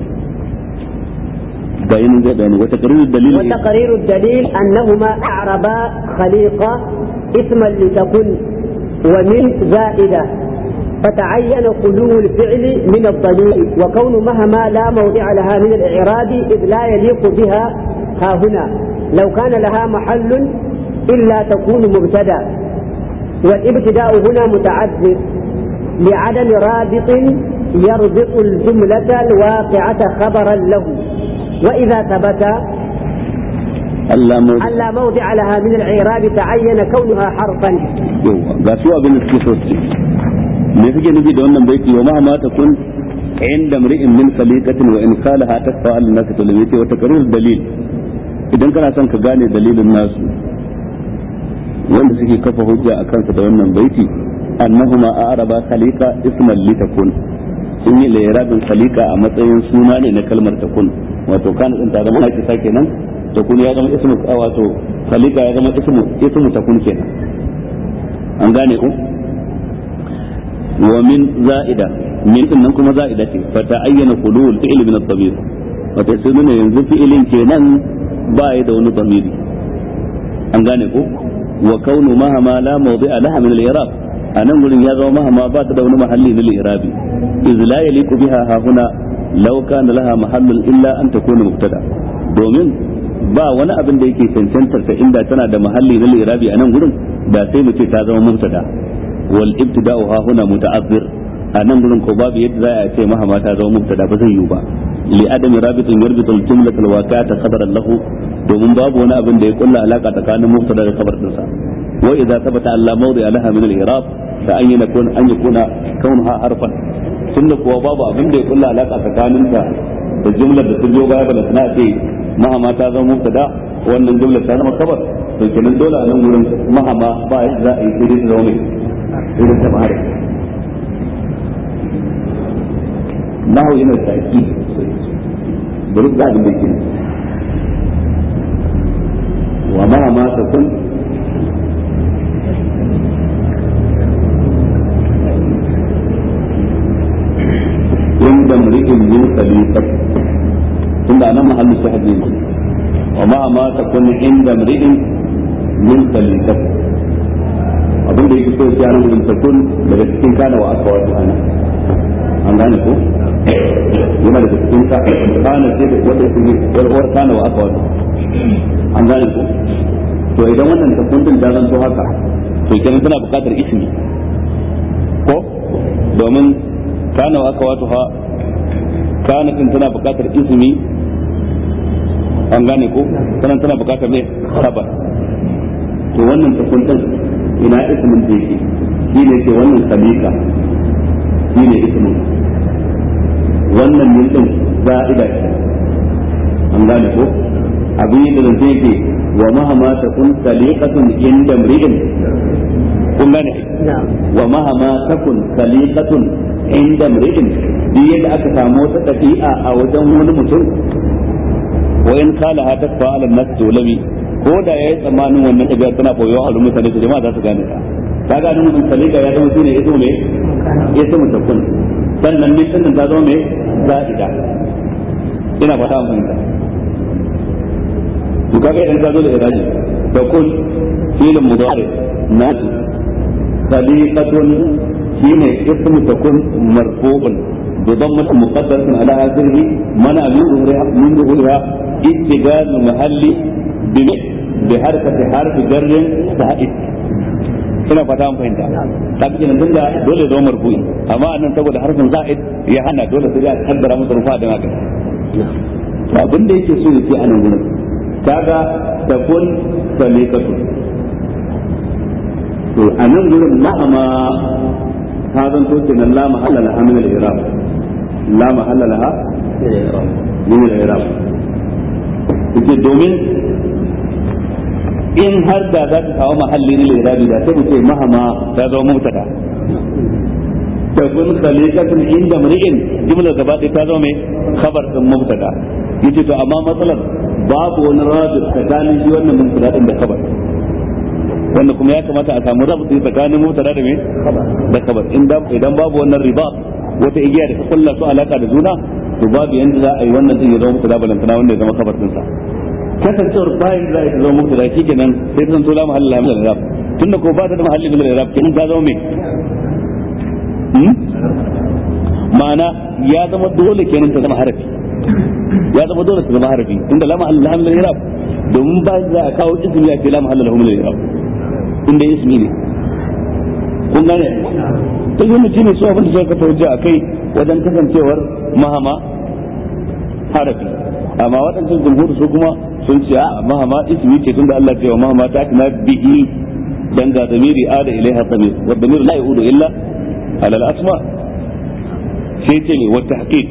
bayanin zai bayani wata qarirud dalil وتقرير الدليل أنهما أعربا خليقة اسما لتكن ومن زائدة فتعين خلو الفعل من الضمير وكون مهما لا موضع لها من الإعراب إذ لا يليق بها ها هنا لو كان لها محل إلا تكون مبتدا والابتداء هنا متعذر لعدم رابط يربط الجملة الواقعة خبرا له وإذا ثبت Allah mu ألا موضع لها من الإعراب تعين كونها حرفا yawa ga su abin da suke so su ce me suke nufi da wannan baiti wa ma ma takun inda mri'in min khaliqatin wa in qalaha tasfa al nas to yace wa taqrir dalil idan kana son ka gane dalilin nasu wanda suke kafa hujja a kansa da wannan baiti annahuma a'raba khaliqa isman litakun sun yi lairabin khaliqa a matsayin suna ne na kalmar takun wato kana din ta zama hakika kenan takun ya zama ismu wato khaliqa ya zama ismu ismu takun kenan an gane ku wa min za'ida min din nan kuma za'ida ce fa ta'ayyana khulul fi'l min ad-damir wato sai nuna yanzu fi'ilin kenan ba ya da wani damiri an gane ku wa kaunu mahama la mawdi'a laha min al-i'rab anan gurin ya zama mahama ba ta da wani mahalli na al-i'rabi iz la yaliqu biha ha huna law kana laha mahallun illa an takuna mubtada domin ba wani abin da yake cancantar ta inda tana da mahalli na al-i'rabi anan gurin da sai mu ce ta zama mubtada wal ibtida'u ha huna muta'azzir a nan gurin ko babu yadda za a ce mahama ta zama mubtada ba zai yiwu ba li adam rabitin yarbitu al jumlata al waqi'ata qadaran lahu domin babu wani abin da ya kulla alaka tsakanin mubtada da khabar dinsa wa idza thabata alla mawdi'a laha min al i'rab fa an yakuna an yakuna kaunha harfan tunda kuwa babu abin da ya kulla alaka tsakanin ta da jumlar da ta biyo baya bala tana ce mahama ta zama mubtada wannan jumlar ta zama khabar to kenan dole a nan gurin mahama ba yadda za a yi sai dai ta zama mai irin ta bahari nahu yana da taki bari ga abin da ke wa ma ma ta kun inda mri'in min khaliqat tunda nan mahallu shahid ne wa ma ma ta kun inda mri'in min khaliqat abin da yake so ya nan gudun takun daga cikin kana wa aka wato ana an gane ko yana daga cikin ka kana sai da wanda yake warwar kana wa aka wato an gane ko to idan wannan takun din da zanto haka to kenan tana buƙatar ismi ko domin kana wa aka wato ha kana din tana buƙatar ismi an gane ko sannan tana buƙatar ne khabar to wannan takun din ina ismin da yake shi ne ke wannan sabika shi ne ismin wannan min din za'ida ce an gane ko abin da zance yake wa mahama ta kun saliqatun inda mri'in kun gane wa mahama ta kun saliqatun inda mri'in duk yadda aka samu wata ɗabi'a a wajen wani mutum wa in kala ha ta fa'ala nas tulami ko da yayi tsammanin wannan ɗabi'a tana boyewa a mutane da jama'a za su gane ta ka ga nan salika ya zama shine ismu me ismu takun sannan ne sannan ta zama me za'ida ina fata mun fahimta to kaga idan ka zo da iraji da kun filin mudari nasu sadiqatun shine ismu takun marfu'un بضمة مقدرة على آخره منع من ظهورها من ظهورها اتجاه محل بحركة حرف جر زائد ina fata an fahimta ta fi kenan tunda dole zo marfu'i amma annan saboda harfin za'id ya hana dole sai ya kaddara masa rufa da haka to abin da yake so yake anan gurin kaga takun salikatu to anan gurin ma'ama ta zanto kenan la mahalla laha min al-i'rab la mahalla laha min al-i'rab yake domin in har da za ta kawo mahalli na lirabi da sai mu ce mahama ta zama mubtada takun khaliqatun inda mri'in jumla gaba ɗaya ta zama mai khabar din mubtada yace to amma matsalar babu wani rabi tsakanin shi wannan mubtada din da khabar wanda kuma ya kamata a samu rabi tsakanin mubtada da me da khabar idan babu wannan riba wata igiya da ta kulla su alaka da juna to babu yanda za a yi wannan din ya zama mubtada balantana wanda ya zama khabar din sa kasancewar bayan za a zama mutu da shi kenan sai ta zanto la mahalla min al-irab tunda ko ba ta da mahalli min al-irab kenan ta zama me ma'ana ya zama dole kenan ta zama harafi ya zama dole ta zama harafi tunda la mahalla min al-irab domin ba za a kawo ismi ya ce la mahalla lahu min al-irab inda ismi ne kun gane ta yi mutum ne su abin da suka kafa hujja akai wajen kasancewar mahama harafi amma waɗancan jumhur su kuma sun ce a mahama ismi ce tunda Allah ce wa mahama ta kana bihi dan ga zamiri ada ilaiha zamir wa zamir la yudu illa ala al-asma sai ce ne wa tahqiq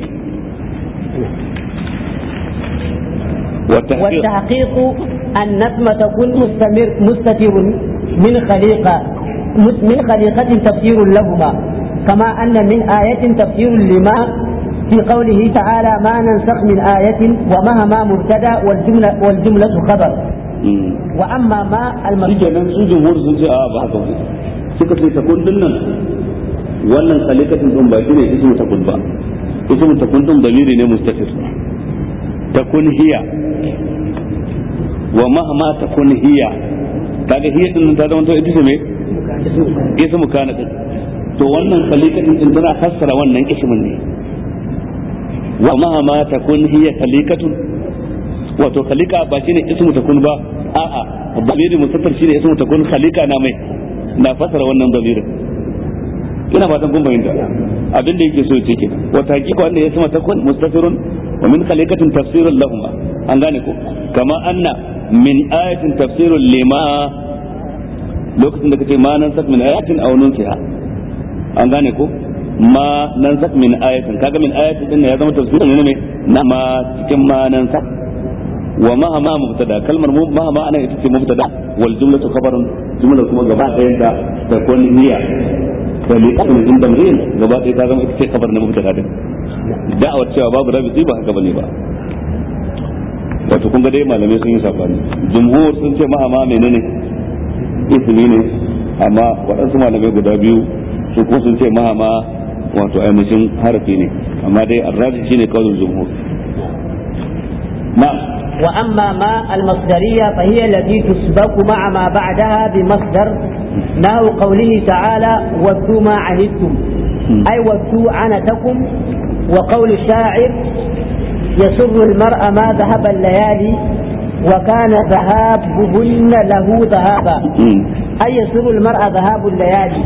والتحقيق أن اسم تكون مستمر مستتر من خليقة من خليقة تفسير لهما كما أن من آية تفسير لما في قوله تعالى ما ننسخ من آية ومهما مبتدا والجملة والجملة خبر وأما ما المرجع nan su jumhur sun ce a ba haka ba suka ce takun din nan wannan khalikatin din ba shine ismu takun ba ismu takun din damiri ne mustafir takun hiya wa mahma takun hiya kaga hiya din ta zama to ita ce me ismu kana din to wannan khalikatin din tana fassara wannan ismin ne wa mahama takun hiya khalikatun wato khalika ba shine ismu takun ba a'a damiri musaffar shine ismu takun khalika na mai na fasara wannan damirin ina fatan kun fahimta abin da yake so yake kenan wa taqiqa wanda ya sama takun mustafirun wa min khalikatin tafsirun lahum an gane ko kama anna min ayatin tafsirun lima lokacin da kace ma nan sak min ayatin aw nunsiha an gane ko ma nan sak min ayatin kaga min ayatin din ya zama tafsirin ne na ma cikin ma nan sak wa ma ma mubtada kalmar ma ma ana ita ce mubtada wal jumlatu khabarun jumla kuma gaba ɗayan ta ta kun niyya da li qadin din damrin gaba ɗaya ta zama ita ce khabar na mubtada din da'awar cewa babu rabi ba haka bane ba wato kun ga dai malamai sun yi sabani jumhur sun ce ma ma menene ismi ne amma waɗansu malamai guda biyu su ko sun ce ma ma wato ainihin harafi ne amma dai arraji shine kawai jumhur na'am وأما ما المصدرية فهي التي تسبق مع ما بعدها بمصدر نحو قوله تعالى ودوا ما عنتم أي ودوا عنتكم وقول الشاعر يسر المرء ما ذهب الليالي وكان ذهابهن له ذهابا أي يسر المرء ذهاب الليالي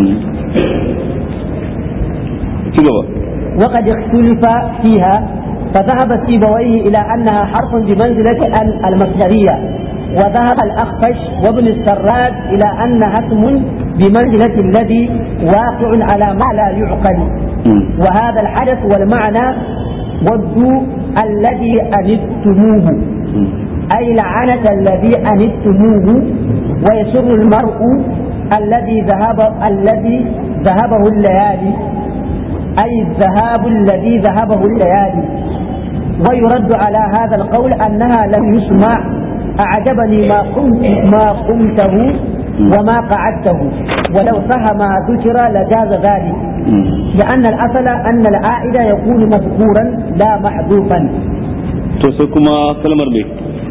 وقد اختلف فيها فذهب سيبويه إلى أنها حرف بمنزلة المصدرية وذهب الأخفش وابن السراد إلى أنها اسم بمنزلة الذي واقع على ما لا يعقل وهذا الحدث والمعنى ودوا الذي أنتموه أي لعنة الذي أنتموه ويسر المرء الذي ذهب الذي ذهبه الليالي أي الذهاب الذي ذهبه الليالي ويرد على هذا القول أنها لم يسمع أعجبني ما قمت ما قمته وما قعدته ولو صح ما ذكر لجاز ذلك لأن الأصل أن العائد يكون مذكورا لا محذوفا to sai kuma kalmar mai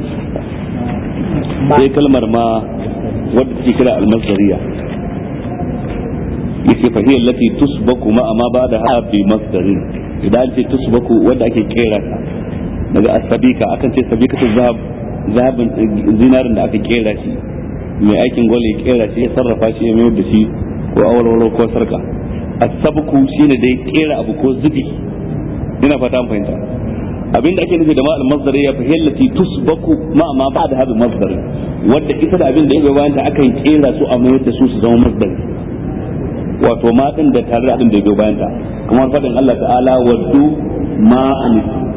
sai kalmar ma wadda take kira almasdariya yake fahiyar lati tusbaku ma amma ba da ha bi masdarin idan ce tusbaku wadda ake kera ta daga asabika akan ce sabikatu zahab zahabin zinarin da aka kera shi mai aikin gwal ya kera shi ya sarrafa shi ya mayar da shi ko awalwalo ko sarka asabku shine dai kera abu ko zubi ina fata an fahimta abinda ake nufi da ma'al masdar ya fa hillati tusbaku ma ma ba da hadu masdar wanda ita da abin da yake bayan ta akan kera su a mayar da su su zama masdar wato ma din da tare da abin da yake bayan ta kamar fadin Allah ta'ala waddu ma an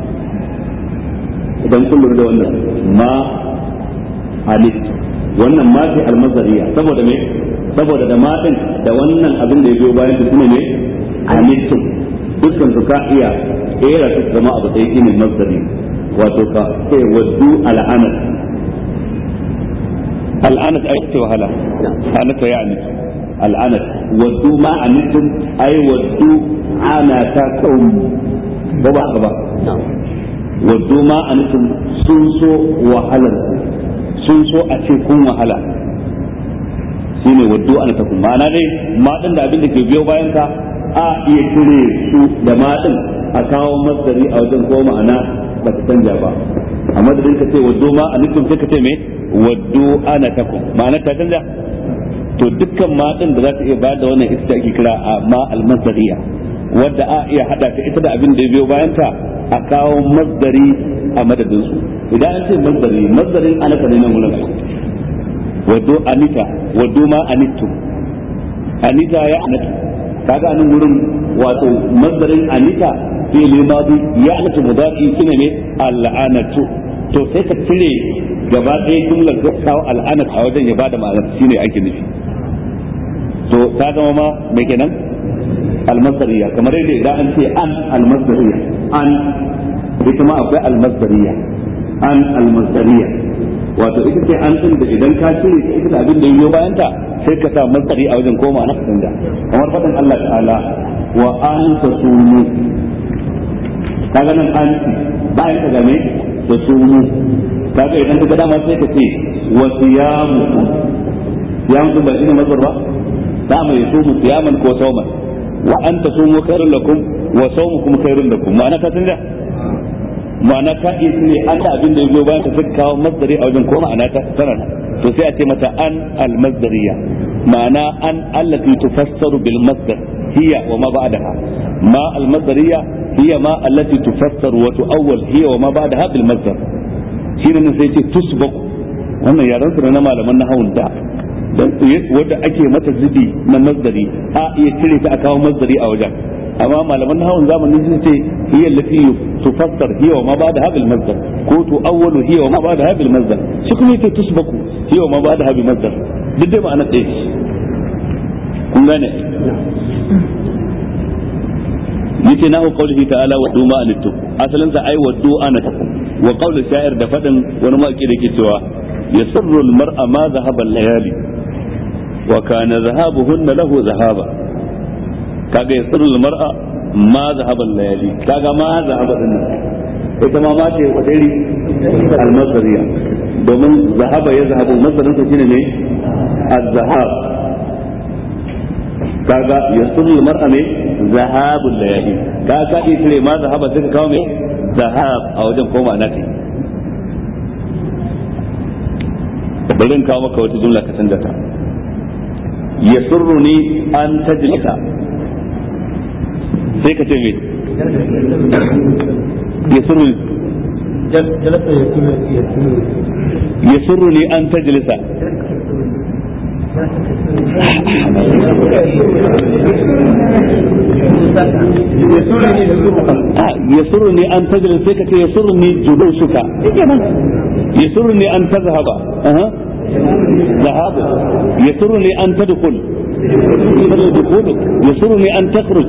idan kun lura da wannan ma anit wannan ma ce almasdariya saboda me saboda da ma din da wannan abin da yake bayan ta shine ne anittum dukkan su ka iya kera su zama abu ɗaya shine masdari wato ka sai waddu al'anat al'anat ai ce wahala anata ya anit al'anat waddu ma anittum ai waddu anatakum ba ba ba waddu ma anittum sun so wahalar sun so a ce kun wahala shine waddu anatakum ma'ana dai ma din da abin da ke biyo bayan ka a iya cire su da maɗin a kawo masdari a wajen ko ma'ana ba ta canja ba a madadin ka ce waddo ma a nufin sai ka ce me waddo ana takum ma'ana ta canja to dukkan maɗin da za ta iya bayar da wannan ita ake kira a ma almasdariya wadda a iya hada ta ita da abin da ya biyo bayan ta a kawo masdari a madadin su idan an ce masdari masdarin anaka ne nan wurin waddo anita waddo ma anittu anita ya anatu kaga nan gurin wato mazdarin anita fi limadi ya anatu mudari shine ne al'anatu to sai ka cire gaba ɗaya jumlar ka kawo al'anat a wajen ya bada ma'anar shine ake nufi to ta zama ma me kenan almasdariya kamar yadda idan an ce an almasdariya an ita ma akwai almasdariya an almasdariya wato ita ce an din da idan ka cire ita da abin da yiwo bayan ta sai ka sa masdari a wajen koma na canja kamar faɗin Allah ta'ala wa an tasumu kaga nan an bayan ka game da sumu kaga idan ka ga dama sai ka ce wa siyamu siyamu ba shine mazhar ba da mai sumu siyaman ko sauman wa an tasumu khairul lakum wa sawmukum khairul lakum ma'ana ta canja ma'ana ka iya ne an da abin da ya zo bayan ka suka kawo masdari a wajen ko ma'ana ta tana to sai a ce mata an almasdariya ma'ana an allati tufassaru bil masdar hiya wa ma ba'daha ma almasdariya hiya ma allati tufassaru wa tu'awwal hiya wa ma ba'daha bil masdar shine ne sai ce tusbaku wannan yaran su na malaman nahawun da wanda ake mata zubi na masdari a iya cire ta a kawo masdari a wajen amma malaman nahawun zamanin sun ce hiya allati tufassar hiya wa ma ba'da habil masdar ko tu awwalu hiya wa ma ba'da habil masdar shi kuma yake tusbaku hiya wa ma ba'da habil masdar duk dai ma'ana ɗaya ce kun gane yace nahu qawlihi ta'ala wa duma anittu asalin sa ai wa du'ana takum wa qawlu sha'ir da fadin wani maki da yake cewa yasirru al-mar'a ma dhahaba al-layali wa kana dhahabuhunna lahu dhahaba kaga yasirul mar'a ma zahaban layali kaga ma zahaba din ita ma ma ce wadari almasariya domin zahaba ya zahabu masarin sa shine ne az-zahab kaga yasirul mar'a ne zahabul layali kaga ka iya cire ma zahaba sai ka kawo me zahab a wajen koma na kai bari in kawo maka wata jumla ka canza ta yasurruni an tajlisa sai ka ce me yasurruni yasurruni an tajlisa yasurruni an tajlis sai ka ce yasurruni julusuka yasurruni an tazhaba ذهابه يسرني أن تدخل دخولك يسرني أن تخرج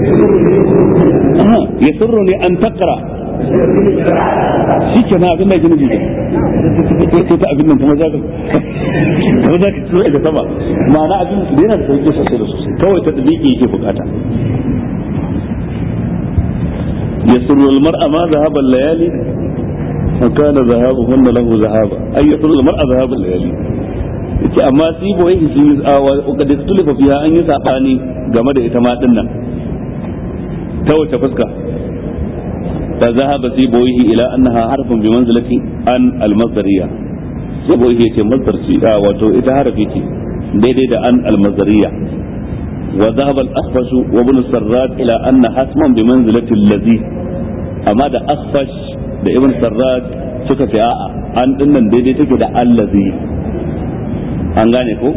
يسرني أن تقرأ shi ke na abin da yake nufi sai ta abin nan kuma za ka kuma za ka tsoro da sama ma'ana abin da yana da sauki sosai da sosai kawai ta tsibiki yake bukata يسر المرء ما ذهب الليالي وكان ذهابهن له ذهابا أي يطلب المرأة ذهاب الليالي yace amma sai boye shi wa da tulifa fiha an yi sabani game da ita ma din nan ta wace fuska ta zahaba sai boye ila annaha harfun bi manzilati an al-masdariya sai boye yace masdar ce wato ita harafi ce daidai da an al-masdariya wa dhahaba al-akhfash wa ibn sarrat ila anna hasman bi manzilati allazi amma da akhfash da ibn sarrat suka ce a'a an dinnan daidai take da allazi an gane ko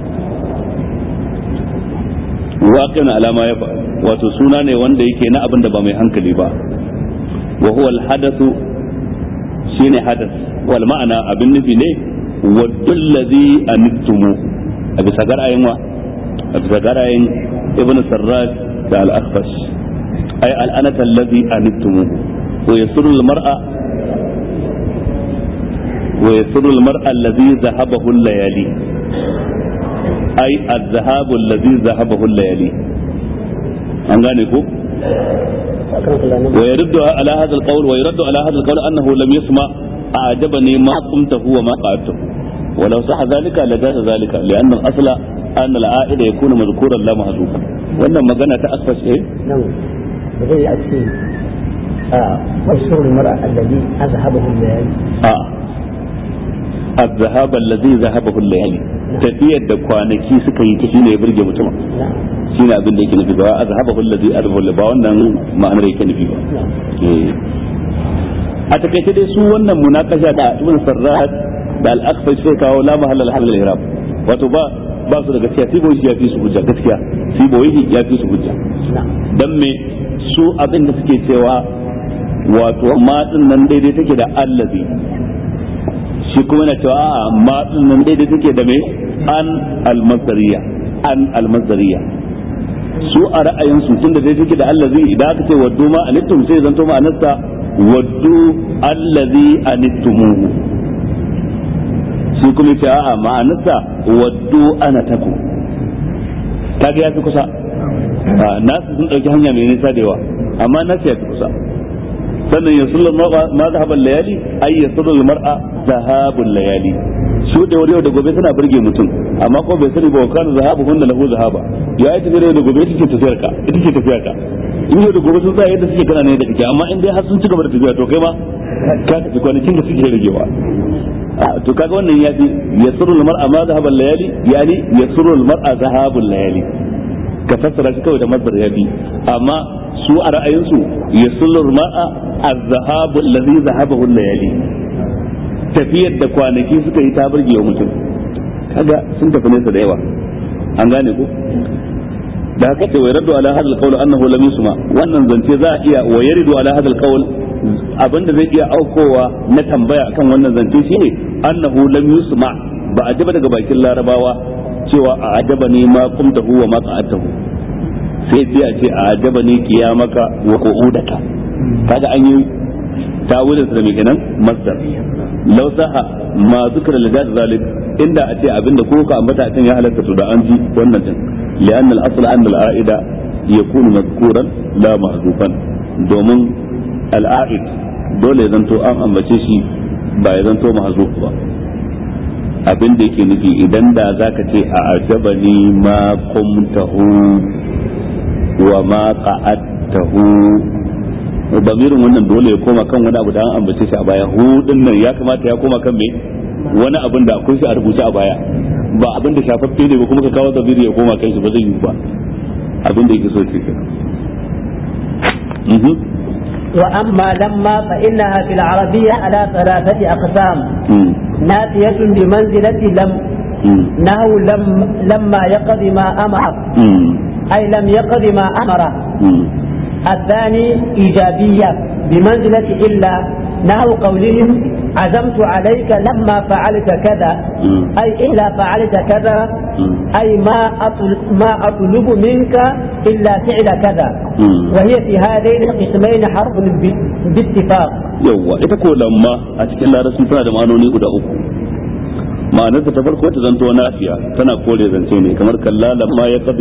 waƙin alama ya wato suna ne wanda yake na abin da ba mai hankali ba wa huwa alhadathu shine hadas wal ma'ana abin nufi ne waddul ladhi anittumu a bisa garayin wa a bisa garayin ibn sarraj da al-akhfash ay al-anata alladhi anittumu wa yasru al-mar'a ويسر المرء الذي ذهبه الليالي أي الذهاب الذي ذهبه الليالي an gane ko ويرد على هذا القول ويرد على هذا القول انه لم يسمع اعجبني ما قمته وما قعدته ولو صح ذلك لجاز ذلك لان الاصل ان العائد يكون مذكورا لا محذوفا wannan magana ta asfas eh نعم zai a ce ويسر المرأة الذي أذهبه الليالي a الذهاب الذي ذهبه الليالي tafiyar da kwanaki suka yi ta shine ya burge mutum نعم shine abin da yake nufi ba azhabahu allazi azhabahu ba wannan ma'anar yake nufi ba a takaice dai su wannan munakasha da ibn sarrat da al-aqsa sai kawo la mahalla al halal irab wato ba ba su da gaskiya sai boye ya fi su hujja gaskiya sai boye ya fi su hujja نعم dan me su abin da suke cewa wato ma din nan daidai take da allazi shi kuma na cewa a'a ma din nan daidai take da me an al-masdariya an al-masdariya su a ra'ayinsu tun da dai take da allazi idan aka ce waddu ma anittum sai zanto ma'anarsa waddu allazi anittumuhu shi kuma ce a'a ma'anarsa waddu ana taku kaga ya fi kusa Ah, nasu sun dauki hanya mai nisa da yawa amma nasu ya fi kusa sannan ya sullu ma zahaban layali ay ya sullu mar'a zahabul layali su da wuri da gobe suna burge mutum amma ko bai sani ba wa kana zahabu hunna lahu zahaba ya yi tafiya da gobe ita ce tafiyar ka ita ce tafiyar ka in yau da gobe sun tsaya yadda suke kana ne da kake amma in dai har sun ci gaba da tafiya to kai ma ka tafi kwanakin da suke ragewa Ah, to kaga wannan ya fi yasru al-mar'a ma zahabal layali yani yasru al-mar'a zahabul layali ka fassara shi kawai da masdar ya bi amma su a ra'ayinsu yasru al-mar'a az-zahabu allazi zahabahu al-layali tafiyar da kwanaki suka yi ta burge wa mutum kaga sun tafi nesa da yawa an gane ko da haka ce wa yardu ala hadal qawl annahu lam yusma wannan zance za a iya wa yaridu ala hadal qawl abinda zai iya aukowa na tambaya akan wannan zance shine annahu lam yusma ba a jaba daga bakin larabawa cewa a ajaba ne ma kumtahu wa ma qa'atahu sai sai a ce a ajaba ne kiyamaka wa qu'udaka kaga an yi tawilin da mai kenan masdar law saha ma zikra li zalik inda a ce abinda ko ka ambata a can ya halatta to da an ji wannan din li'anna al-asl an al-a'ida yakunu mazkuran la mahzufan domin al-a'id dole ya zanto an ambace shi ba ya zanto mahzuf ba abin da yake nufi idan da zaka ce a ajabani ma qumtahu wa ma qa'adtahu bamirin wannan dole ya koma kan wani abu da an ambace shi a baya hudun nan ya kamata ya koma kan me wani abin da akwai shi a rubuce a baya ba abin da shafaffe ne ba kuma ka kawo zamiri ya koma kan shi ba zai yi ba abin da yake so ce kenan Mhm. وأما لما فإنها في العربية على ثلاثة أقسام Mm. نافية بمنزلة لم Mm. نهو لم لما يقضي ما أمر Mm. أي لم يقضي ما أمر Mm. الثاني إيجابية بمنزلة إلا نحو قولهم عزمت عليك لما فعلت كذا Mm. أي إلا فعلت كذا Mm. أي ما أطل- ما أطلب منك إلا فعل كذا Mm. وهي في هذين القسمين حرف ب- باتفاق yawwa ita ko lamma a cikin larabci tana da ma'anoni guda uku ma'anarta ta farko ta zanto nafiya tana kore zance ne kamar kalla lamma ya kadi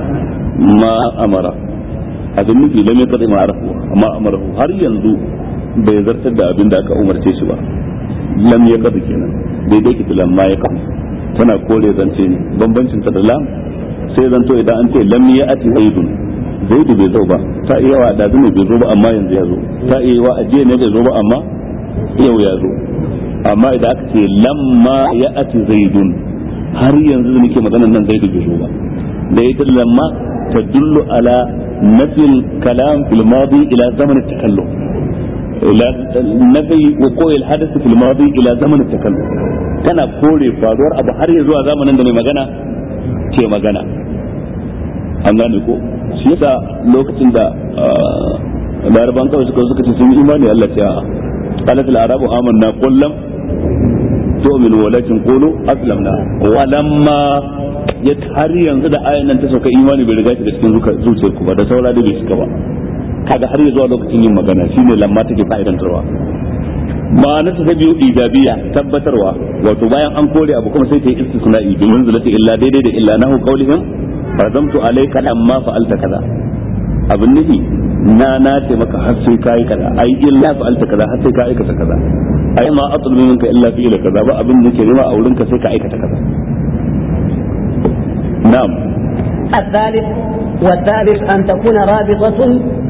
ma amara abin nufi lam ya kadi ma arafu ma amarahu har yanzu bai zartar da abin da aka umarce shi ba lam ya kafa kenan daidai ki lamma ya kafa tana kore zance ne bambancin ta da lam sai zanto idan an ce lam ya ati zaidun zaidu bai zo ba ta iya wa da ne bai zo ba amma yanzu ya zo ta iya wa ajiye ne bai zo ba amma yau ya zo amma idan aka ce lamma ya ati zaidun har yanzu da nake maganar nan zaidu bai zo ba da ita lamma tadullu ala nafil kalam fil madi ila zaman takallum ila nafi wuqu' al hadath fil madi ila zaman takallum tana kore faruwar abu har ya zuwa zamanin da mai magana ke magana an gane ko shi yasa lokacin da laraban kawai suka suka ce sun yi imani Allah ta qalat al arabu amanna qul lam tu'minu walakin qulu aslamna walamma ya har yanzu da ayan nan ta sauka imani bai riga shi da cikin zuciyar ku ba da saura da bai shiga ba kaga har ya zuwa lokacin yin magana shine lamma take fa'idantarwa ma'ana ta biyu ijabiya tabbatarwa wato bayan an kore abu kuma sai ta yi istisna'i bi manzilati illa daidai da illa nahu qawlihim razamtu alayka lamma fa'alta kaza abin nufi na na ce maka har sai kai kaza ai illa fa'alta kaza har sai ka aikata kaza ai ma atlubu minka illa fi'la kaza ba abin da ke nema a wurinka sai ka aikata kaza na'am الثالث والثالث أن تكون رابطة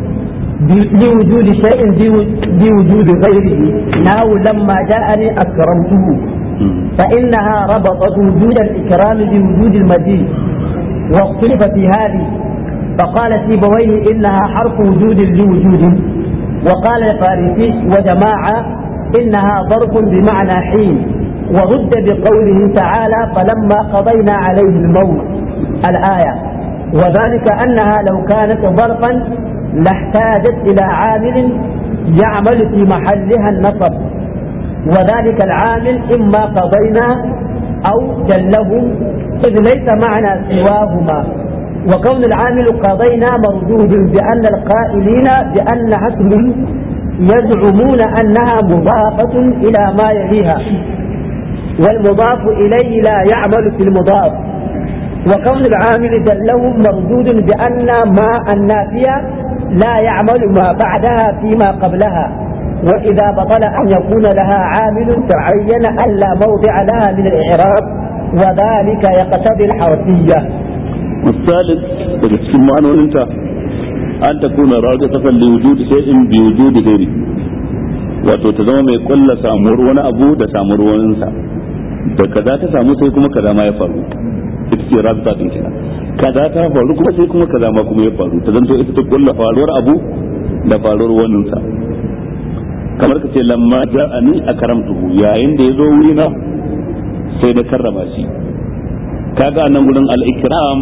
لوجود شيء بوجود غيره ناو لما جاءني أكرمته فإنها ربطت وجود الإكرام بوجود المزيد واختلف في هذه فقال سيبويه إنها حرف وجود لوجود وقال الفارسي وجماعة إنها ظرف بمعنى حين ورد بقوله تعالى فلما قضينا عليه الموت الآية وذلك أنها لو كانت ظرفا لاحتاجت إلى عامل يعمل في محلها النصب وذلك العامل إما قضينا أو جله إذ ليس معنى سواهما وكون العامل قضينا مردود بأن القائلين بأن اسم يزعمون أنها مضافة إلى ما يليها والمضاف إليه لا يعمل في المضاف وكون العامل دلهم مردود بأن ما النافية لا يعمل ما بعدها فيما قبلها وإذا بطل أن يكون لها عامل تعين أن لا موضع لها من الإعراب وذلك يقتضي الحرفية الثالث cikin ma'anoninta an ta kuna raga tafan li wujudi shay'in bi wujudi ghairi wato ta zama mai kulla samuwar wani abu da samuwar waninsa da kaza ta samu sai kuma kaza ma ya faru ita ce rabta din kenan kaza ta faru kuma sai kuma kaza ma kuma ya faru ta zanto ita ta kulla faruwar abu da faruwar waninsa kamar ka ce lamma ja'ani akramtuhu yayin da ya zo wurina sai na karrama shi kaga nan gurin al-ikram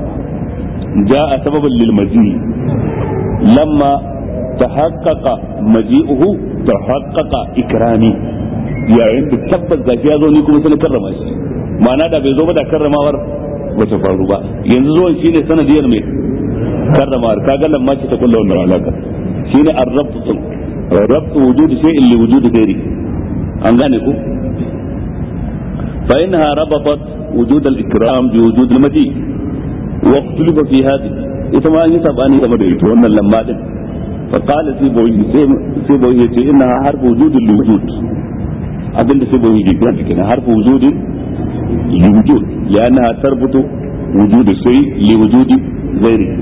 ja'a sababan lil maji lamma tahaqqaqa maji'uhu tahaqqaqa ikrami yayin da tabbas zaki ya zo ni kuma sai na karrama shi ma'ana da bai zo ba da karramawar ba ta faru ba yanzu zuwan shine sanadiyar mai karramawar kaga lamma ce ta kulla wannan alaka shine ar-rabtu rabtu wujudi shay'in li wujudi ghairi an gane ku فإنها ربطت وجود الإكرام بوجود المجيء واختلف في هذه إذا أن يتبعني كما دعيت وأن لما دل فقال سيبويه سيبويه إنها حرف وجود لوجود أبن سيبويه جدا كنا حرف وجود لوجود لأنها تربط وجود الشيء لوجود غيره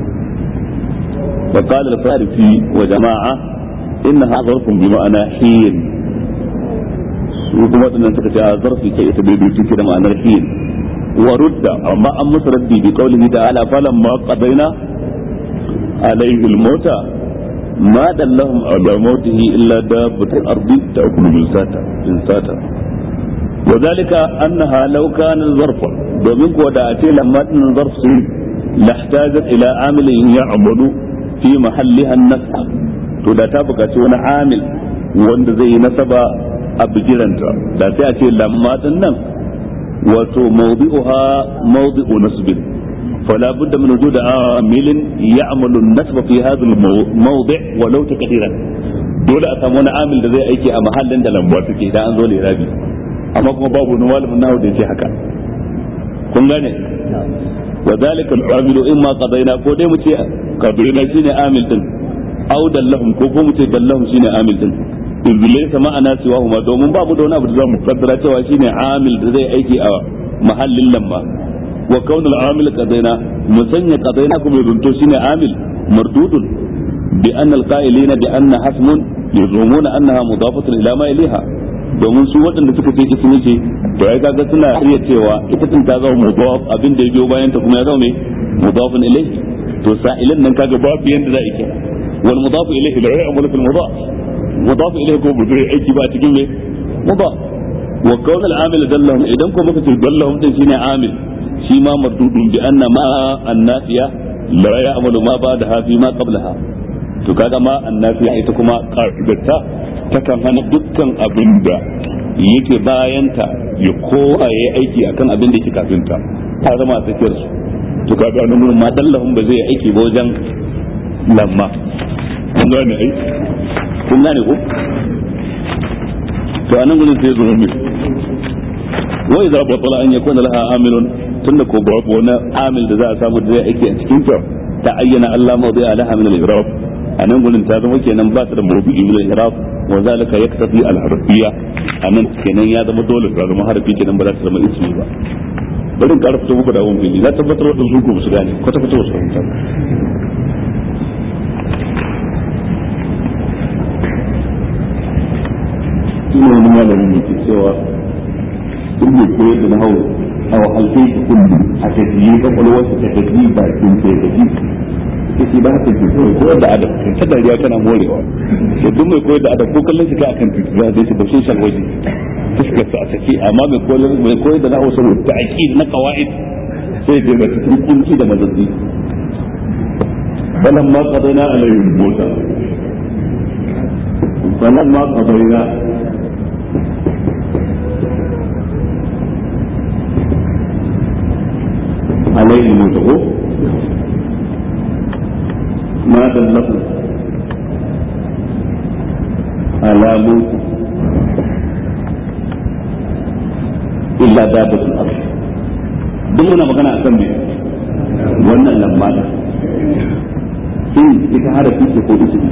وقال الفارسي وجماعة إنها ظرف بمعنى حين su kuma waɗannan suka ce a zarfi ce ita bai duki ke da ma'anar hin wa rudda amma an musu raddi bi qaulihi ta'ala falan ma qadaina alayhi al-mauta ma dallahum ala mautihi illa dabbatul ardi ta'kulu min sata min sata wa zalika annaha law kana zarfa domin ko da a ce lamma din zarf sun lahtajat ila amilin ya'malu fi mahalliha an-nasb to da ta buƙaci wani amil wanda zai yi nasaba a bigiranta da sai a ce lamma din nan wato mawdi'uha mawdi'u nasbin fala budda min wujud amilin ya'malu an-nasb fi hadha al-mawdi' walau taqdiran dole a samu wani amil da zai aiki a mahallin da lamba suke idan an zo lirabi amma kuma babu wani malamin nahu da yake haka kun gane wa zalika al-amilu imma qadaina ko dai mu ce qadaina shine amil din au dallahum ko ko mu ce dallahum shine amil din iblis ma'ana siwa huma domin ba mu da wani abu da zamu kaddara cewa shine amil da zai aiki a mahallin lamma wa kaunul amil qadaina musanya qadaina kuma yunto shine amil mardudun bi anna alqa'ilina bi anna hasmun yazumuna annaha mudafatun ila ma ilaha domin su waɗanda suka ce ismi ce to ai kaga suna iya cewa ita tun ta zama mudaf abin da ya biyo bayan ta kuma ya zama mai mudafun ilayhi to sa'ilan nan kaga babu yanda za a yi wal mudaf ilayhi la ya'malu fil mudaf mudaf ilayhi ko bu zai aiki ba a cikin me mudaf wa kawn al amil dallahum idan ko muka ce dallahum din shine amil shi ma mardudun bi anna ma annafiya la ya'malu ma ba'daha fi ma qablaha to kaga ma annafiya ita kuma qa'idatta takan hana dukkan abin da yake bayanta ya kowa ya aiki akan abin da yake kafin ta ta zama a tsakiyar su to kaga nan gurin ma dallahum ba zai aiki ba wajen lamma kun gane ai kun gane ko to anan gurin sai zo mai wa idza batala an yakuna laha amilun tunda ko babu wani amil da za a samu da zai aiki a cikin ta ta ayyana Allah mawdi'a laha min al-i'rab anan gurin ta zama kenan ba ta da mawdu'i min al-i'rab wa zalika yaktafi al-harfiyya anan kenan ya zama dole ta zama harfi kenan ba za ta zama ismi ba bari ƙara fito muku da abun fili na tabbatar da su ku su gane kwata kwata su fahimta ina wani malamin ne ke cewa in bai koyar da nahawu a wahalce shi kullu a tafiye kwakwalwarsa ta tafi bakin ta tafi ita ce ba haka ke kawai koyar da adam kai ta dariya kana morewa da duk mai koyar da adam ko kallon shi ka akan titi za a shi bashin shalwaji fuskar sa a sake amma mai koyar mai koyar da nahawu saboda ta'aqid na qawaid sai ya ga cikin kunci da mazazzi فلما قضينا عليه الموت فلما قضينا عليه الموت ما دله على موت إلا دابة الأرض دمنا مغنى أسمي wannan lamba da shin ita harafi ce ko ismi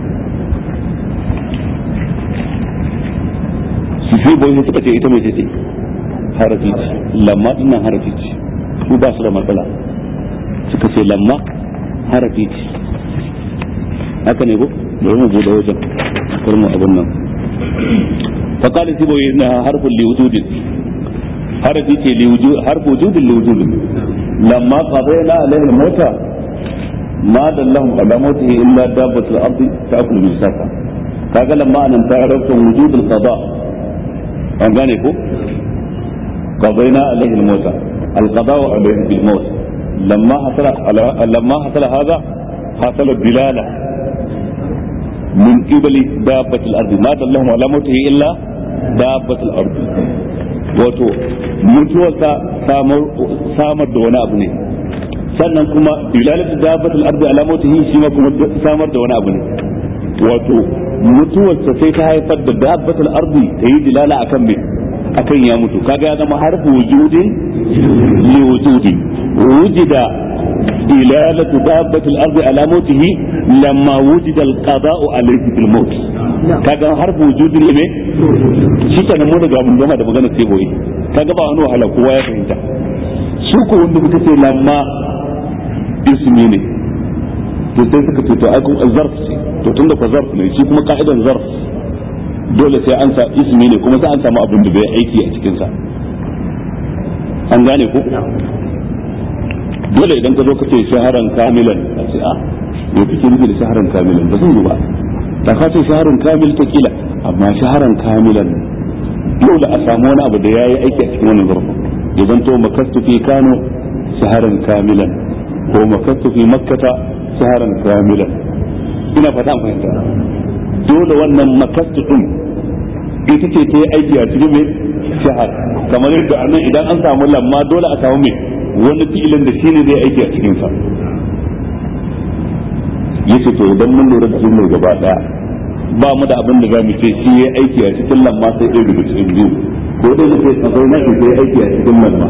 su shi boye suka ce ita mai ce harafi ce lamma dinnan harafi ce su ba su da matsala suka ce lamma harafi ce haka ne ko bari mu bude wajen kar mu abun nan fa qala sibo inna harfun li wujudin harafi ce li wujud harfu wujudin li wujudin lamma qadayna alayhi al-mauta ma dallahum ala mautihi illa dabbatul ardi ta'kulu min safa kaga lamma anan ta rabta wujud al-qada an gane ko qadayna alayhi al-mauta القضاء عليه بالموت لما حصل لما حصل هذا حصل الدلالة من قبل دابة الأرض ما دلهم على موته إلا دابة الأرض wato mutuwarsa samar da wani abu ne sannan kuma dilalatu dabbatul ardi ala mautihi shi ma kuma samar da wani abu ne wato mutuwarsa sai ta haifar da dabbatul ardi ta yi dilala akan me akan ya mutu kaga ya zama harfu wujudin li wujudi wujida dilalatu dabbatil ardi ala mautihi lamma wujida alqada'u alayhi bil maut kaga harfu wujudin ne shi kenan mu daga mun gama da magana sai boye kaga ba wani wahala kowa ya fahimta su ko wanda kuka ce lamma ismi ne to sai suka ce to ai kun zarf ce to tunda ko zarf ne shi kuma ka'idan zarf dole sai an sa ismi ne kuma sai an samu abin da bai aiki a cikin sa an gane ko dole idan ka zo ka ce shaharan kamilan a ce a me kake nufi da shaharan kamilan ba zan yi ba da ka ce shaharan kamil ta kila amma shaharan kamilan dole a samu wani abu da yayi aiki a cikin wannan zarfin ya zanto makastu fi kano shaharan kamilan ko makastu fi makkata shaharan kamilan ina fata fahimta dole wannan makastu din ita ce ta yi aiki a cikin mai shahar kamar yadda a nan idan an samu lamma dole a samu mai wani fi'ilin da shine zai aiki a cikin sa yace to idan mun lura da jumlar gaba daya ba mu da abin da za mu ce shi ya aiki a cikin lamma sai ɗaya daga cikin biyu ko dai mu ce akwai na shi sai aiki a cikin lamma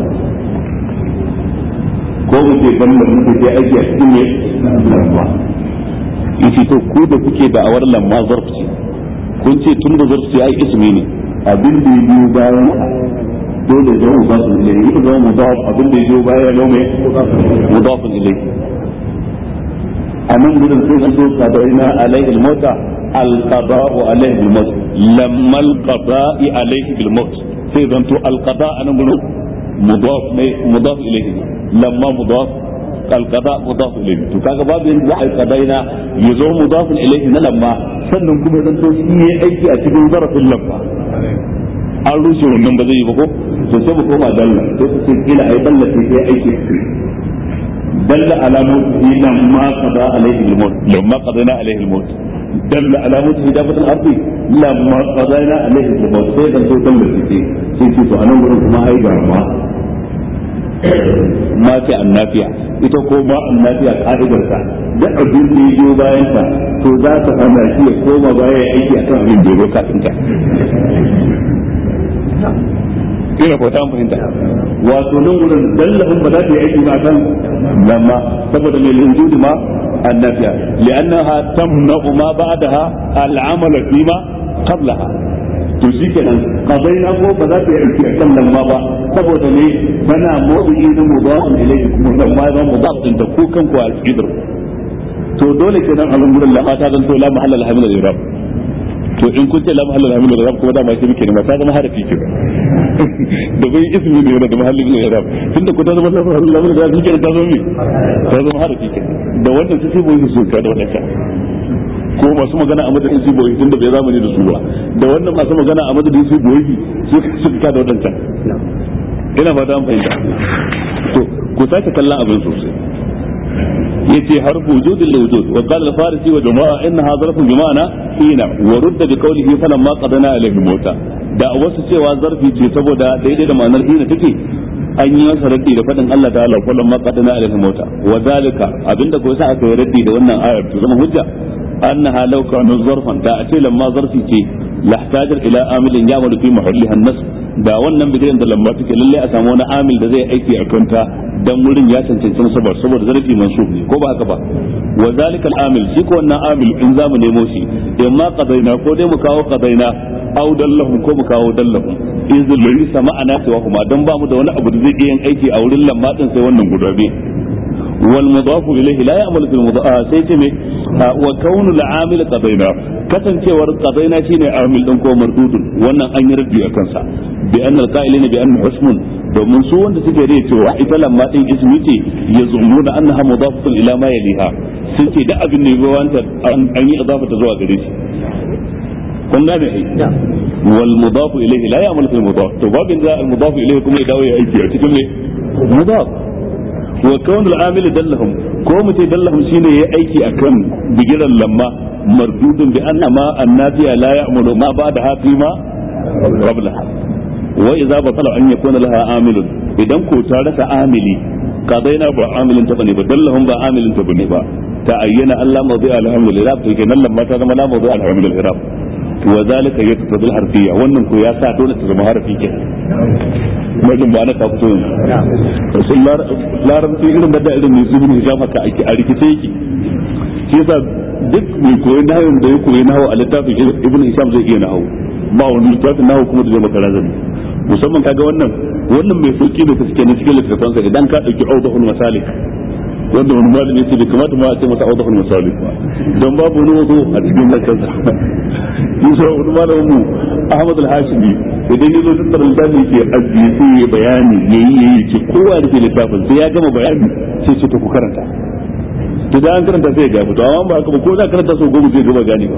ko mu ce ban da muke sai aiki a cikin lamma yace to ku da kuke da awar lamma zarfi kun ce tun da zarfi ai ismi ne abin da ya biyo bayan dole zama mudafin ilayhi ita zama mudaf abin da ya biyo baya ya zama mudafin ilayhi a nan gudun sai an zo qada'ina alaihi al-mauta al-qada'u alaihi bil-maut lamma al-qada'i alaihi bil-maut sai zanto al-qada' anan gudun mudaf ne mudaf ilayhi lamma mudaf al-qada' mudaf ilayhi to kaga babu yanda za a yi qada'ina ya zo mudafin ilayhi na lamma sannan kuma zanto shi yayi aiki a cikin zarafin lamma an rushe wannan ba zai yi ba ko to sai mu koma dalla sai ku ce kila ai dalla sai sai aiki dalla alamotu lamma qada alaihi al-maut lamma qadana alaihi al-maut dalla alamotu hidabat al-ard lamma qadana alaihi al-maut sai dan to dalla sai sai ce to anan gurin kuma ai ga ma ma ce annafiya ita ko ma annafiya ka'idar ta da abin da ya biyo bayan ta to za ta hana shi ya koma baya ya aiki akan abin da ya zo kafin ta ina ko ta fahimta wato nan gurin dallahun ba za ta yi aiki ba kan lamma saboda mai linjudi ma annafiya li'annaha tamna'u ma ba'daha al'amala fima qablaha to shikenan qadaina ko ba za ta yi aiki akan lamma ba saboda ne tana mawdu'i na mudafin ilayhi kuma lamma zan mudaf din da ku kanku a cikin to dole kenan alhamdulillah ta zanto la mahalla al-hamil al-irab to in kun ce la mahalla al-hamil al-irab kuma da ma shi muke ne ma ta zama harafi ke da bai ismi ne yana da mahallin al-irab tunda ku ta zama la mahalla al-hamil al-irab shi ta zama me ta zama harafi ke da wannan su sai boye su ka da wannan ko masu magana a madadin su boye tunda bai zamani da su ba da wannan masu magana a madadin su boye su suka ka da wannan ina fata an fahimta to ku sake kallon abin sosai yace harfu wujudin li wujud wa qala al-farisi wa jama'a innaha zarfun bi ma'ana hina wa rudda bi qawlihi falamma qadana alayhi mota da wasu cewa zarfi ce saboda daidai da ma'anar hina take an yi masa raddi da fadin Allah ta'ala falamma qadana alayhi mota wa zalika abinda ko sa aka yi raddi da wannan ayar to zama hujja annaha law kana zarfan da a ce lamma zarfi ce lahtajar ila amilin ya'malu fi mahalliha an-nas da wannan bidiyon da lamma take lalle a samu wani amil da zai aiki a kanta dan wurin ya cancanci sabar saboda zarafi mansub ne ko ba haka ba wa zalika al-amil shi ko wannan amil in zamu nemo shi imma qadaina ko dai mu kawo qadaina aw dallahum ko mu kawo dallahum in zulli sama'ana cewa kuma dan ba mu da wani abu da zai iya yin aiki a wurin lamma din sai wannan guda biyu والمضاف إليه لا يعمل في المضاف آه سيتمي آه وكون العامل قضينا كسنتور قضينا شيني عامل دنكو مردود وانا أن يردي أكنسا بأن القائلين بأنه اسم domin su wanda suke rai cewa ita lamma din ismi ce ya zumu da annaha mudafatun ila ma yaliha sun ce da abin ne wanda an yi idafa ta zuwa gare shi kun gane ai wal mudafu ilayhi la ya'malu fil mudaf to babin da al mudafu ilayhi kuma ya dawo ya aiki a cikin me mudaf wa kawn al-amil dallahum ko mu ce dallahum shine yayi aiki akan bigiran lamma mardudun bi anna ma annabiya la ya'mulu ma ba'da hafi ma qablaha wa idza batala an yakuna laha amilun idan ko ta rasa amili qadaina ba amilin ta bane ba dallahum ba amilin ta bane ba ta ayyana Allah mawdi alhamdulillah to kenan lamma ta zama la mawdi alhamdulillah wa zalika yaqtadi al-harfiyya wannan ko ya sa dole ta zama harfi kenan majin ba na kafto ne sun larabci irin da irin mai zubin hijab haka ake a rikice yake shi yasa duk mai koyi nahawu da ya koyi nahawu a littafin ibn hisham zai iya nahawu ba wani littafin nahawu kuma da zai maka razani musamman kaga wannan wannan mai sauki da suke na cikin littafansa idan ka dauki audahul masalik wanda wani malami ya ce bai kamata ma a ce masa audahul masalik ba don babu wani wazo a cikin zakansa yusa wani malamin mu ahmad al-hashimi idan ya zo tattara littafi ke ajiye sai ya bayani ya yi ya yi ce kowa da ke littafin sai ya gama bayani sai ce ta ku karanta to da an karanta sai ya gafi to amma ba haka ba ko za karanta sau goma zai gaba gane ba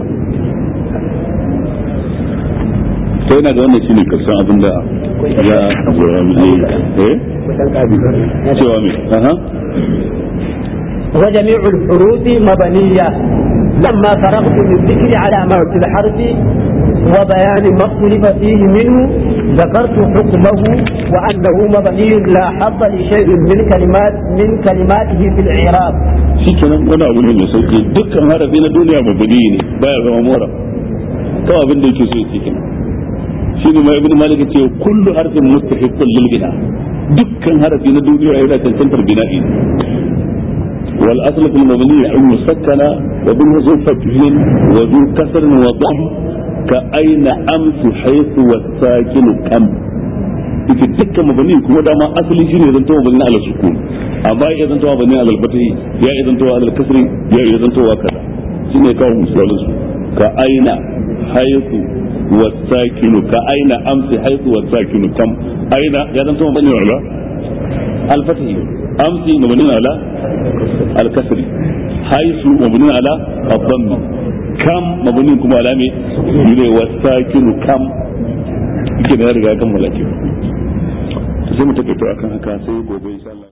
sai na ga wannan shi ne karshen abin da ya eh cewa me aha وجميع الحروف مبنية لما فرغت من ذكر علامات الحرف وبيان ما اختلف فيه منه ذكرت حكمه وأنه مبني لا حظ لشيء من كلمات من كلماته في الإعراب. shikenan wani abu ne mai sauki dukkan harafi na duniya mabudi ne baya zama mora kawai abin da yake so ya cikin shi ne mai ibn malik ce kullu harfin mustahiqqun lil bina dukkan harafi na duniya yana cancantar bina'i والأصل في المبني أن يسكن وبالوزن فتح وذو كسر وضم كأين أمس حيث والساكن كم ita dukkan mabani kuma dama asali shine zan tawa mabani ala sukun amma ya zan tawa mabani ala fatahi ya ya zan tawa ala kasri ya ya zan tawa kaza shine kawo misalin su ka aina haythu wasakinu ka aina amsi haythu wasakinu kam aina ya zan tawa mabani ala al fatahi amsi mabani ala al kasri haythu mabani ala ad-dhamm kam mabani kuma ala me ne wasakinu kam yake da ya riga kan malaki to sai mu take to akan haka sai gobe insha Allah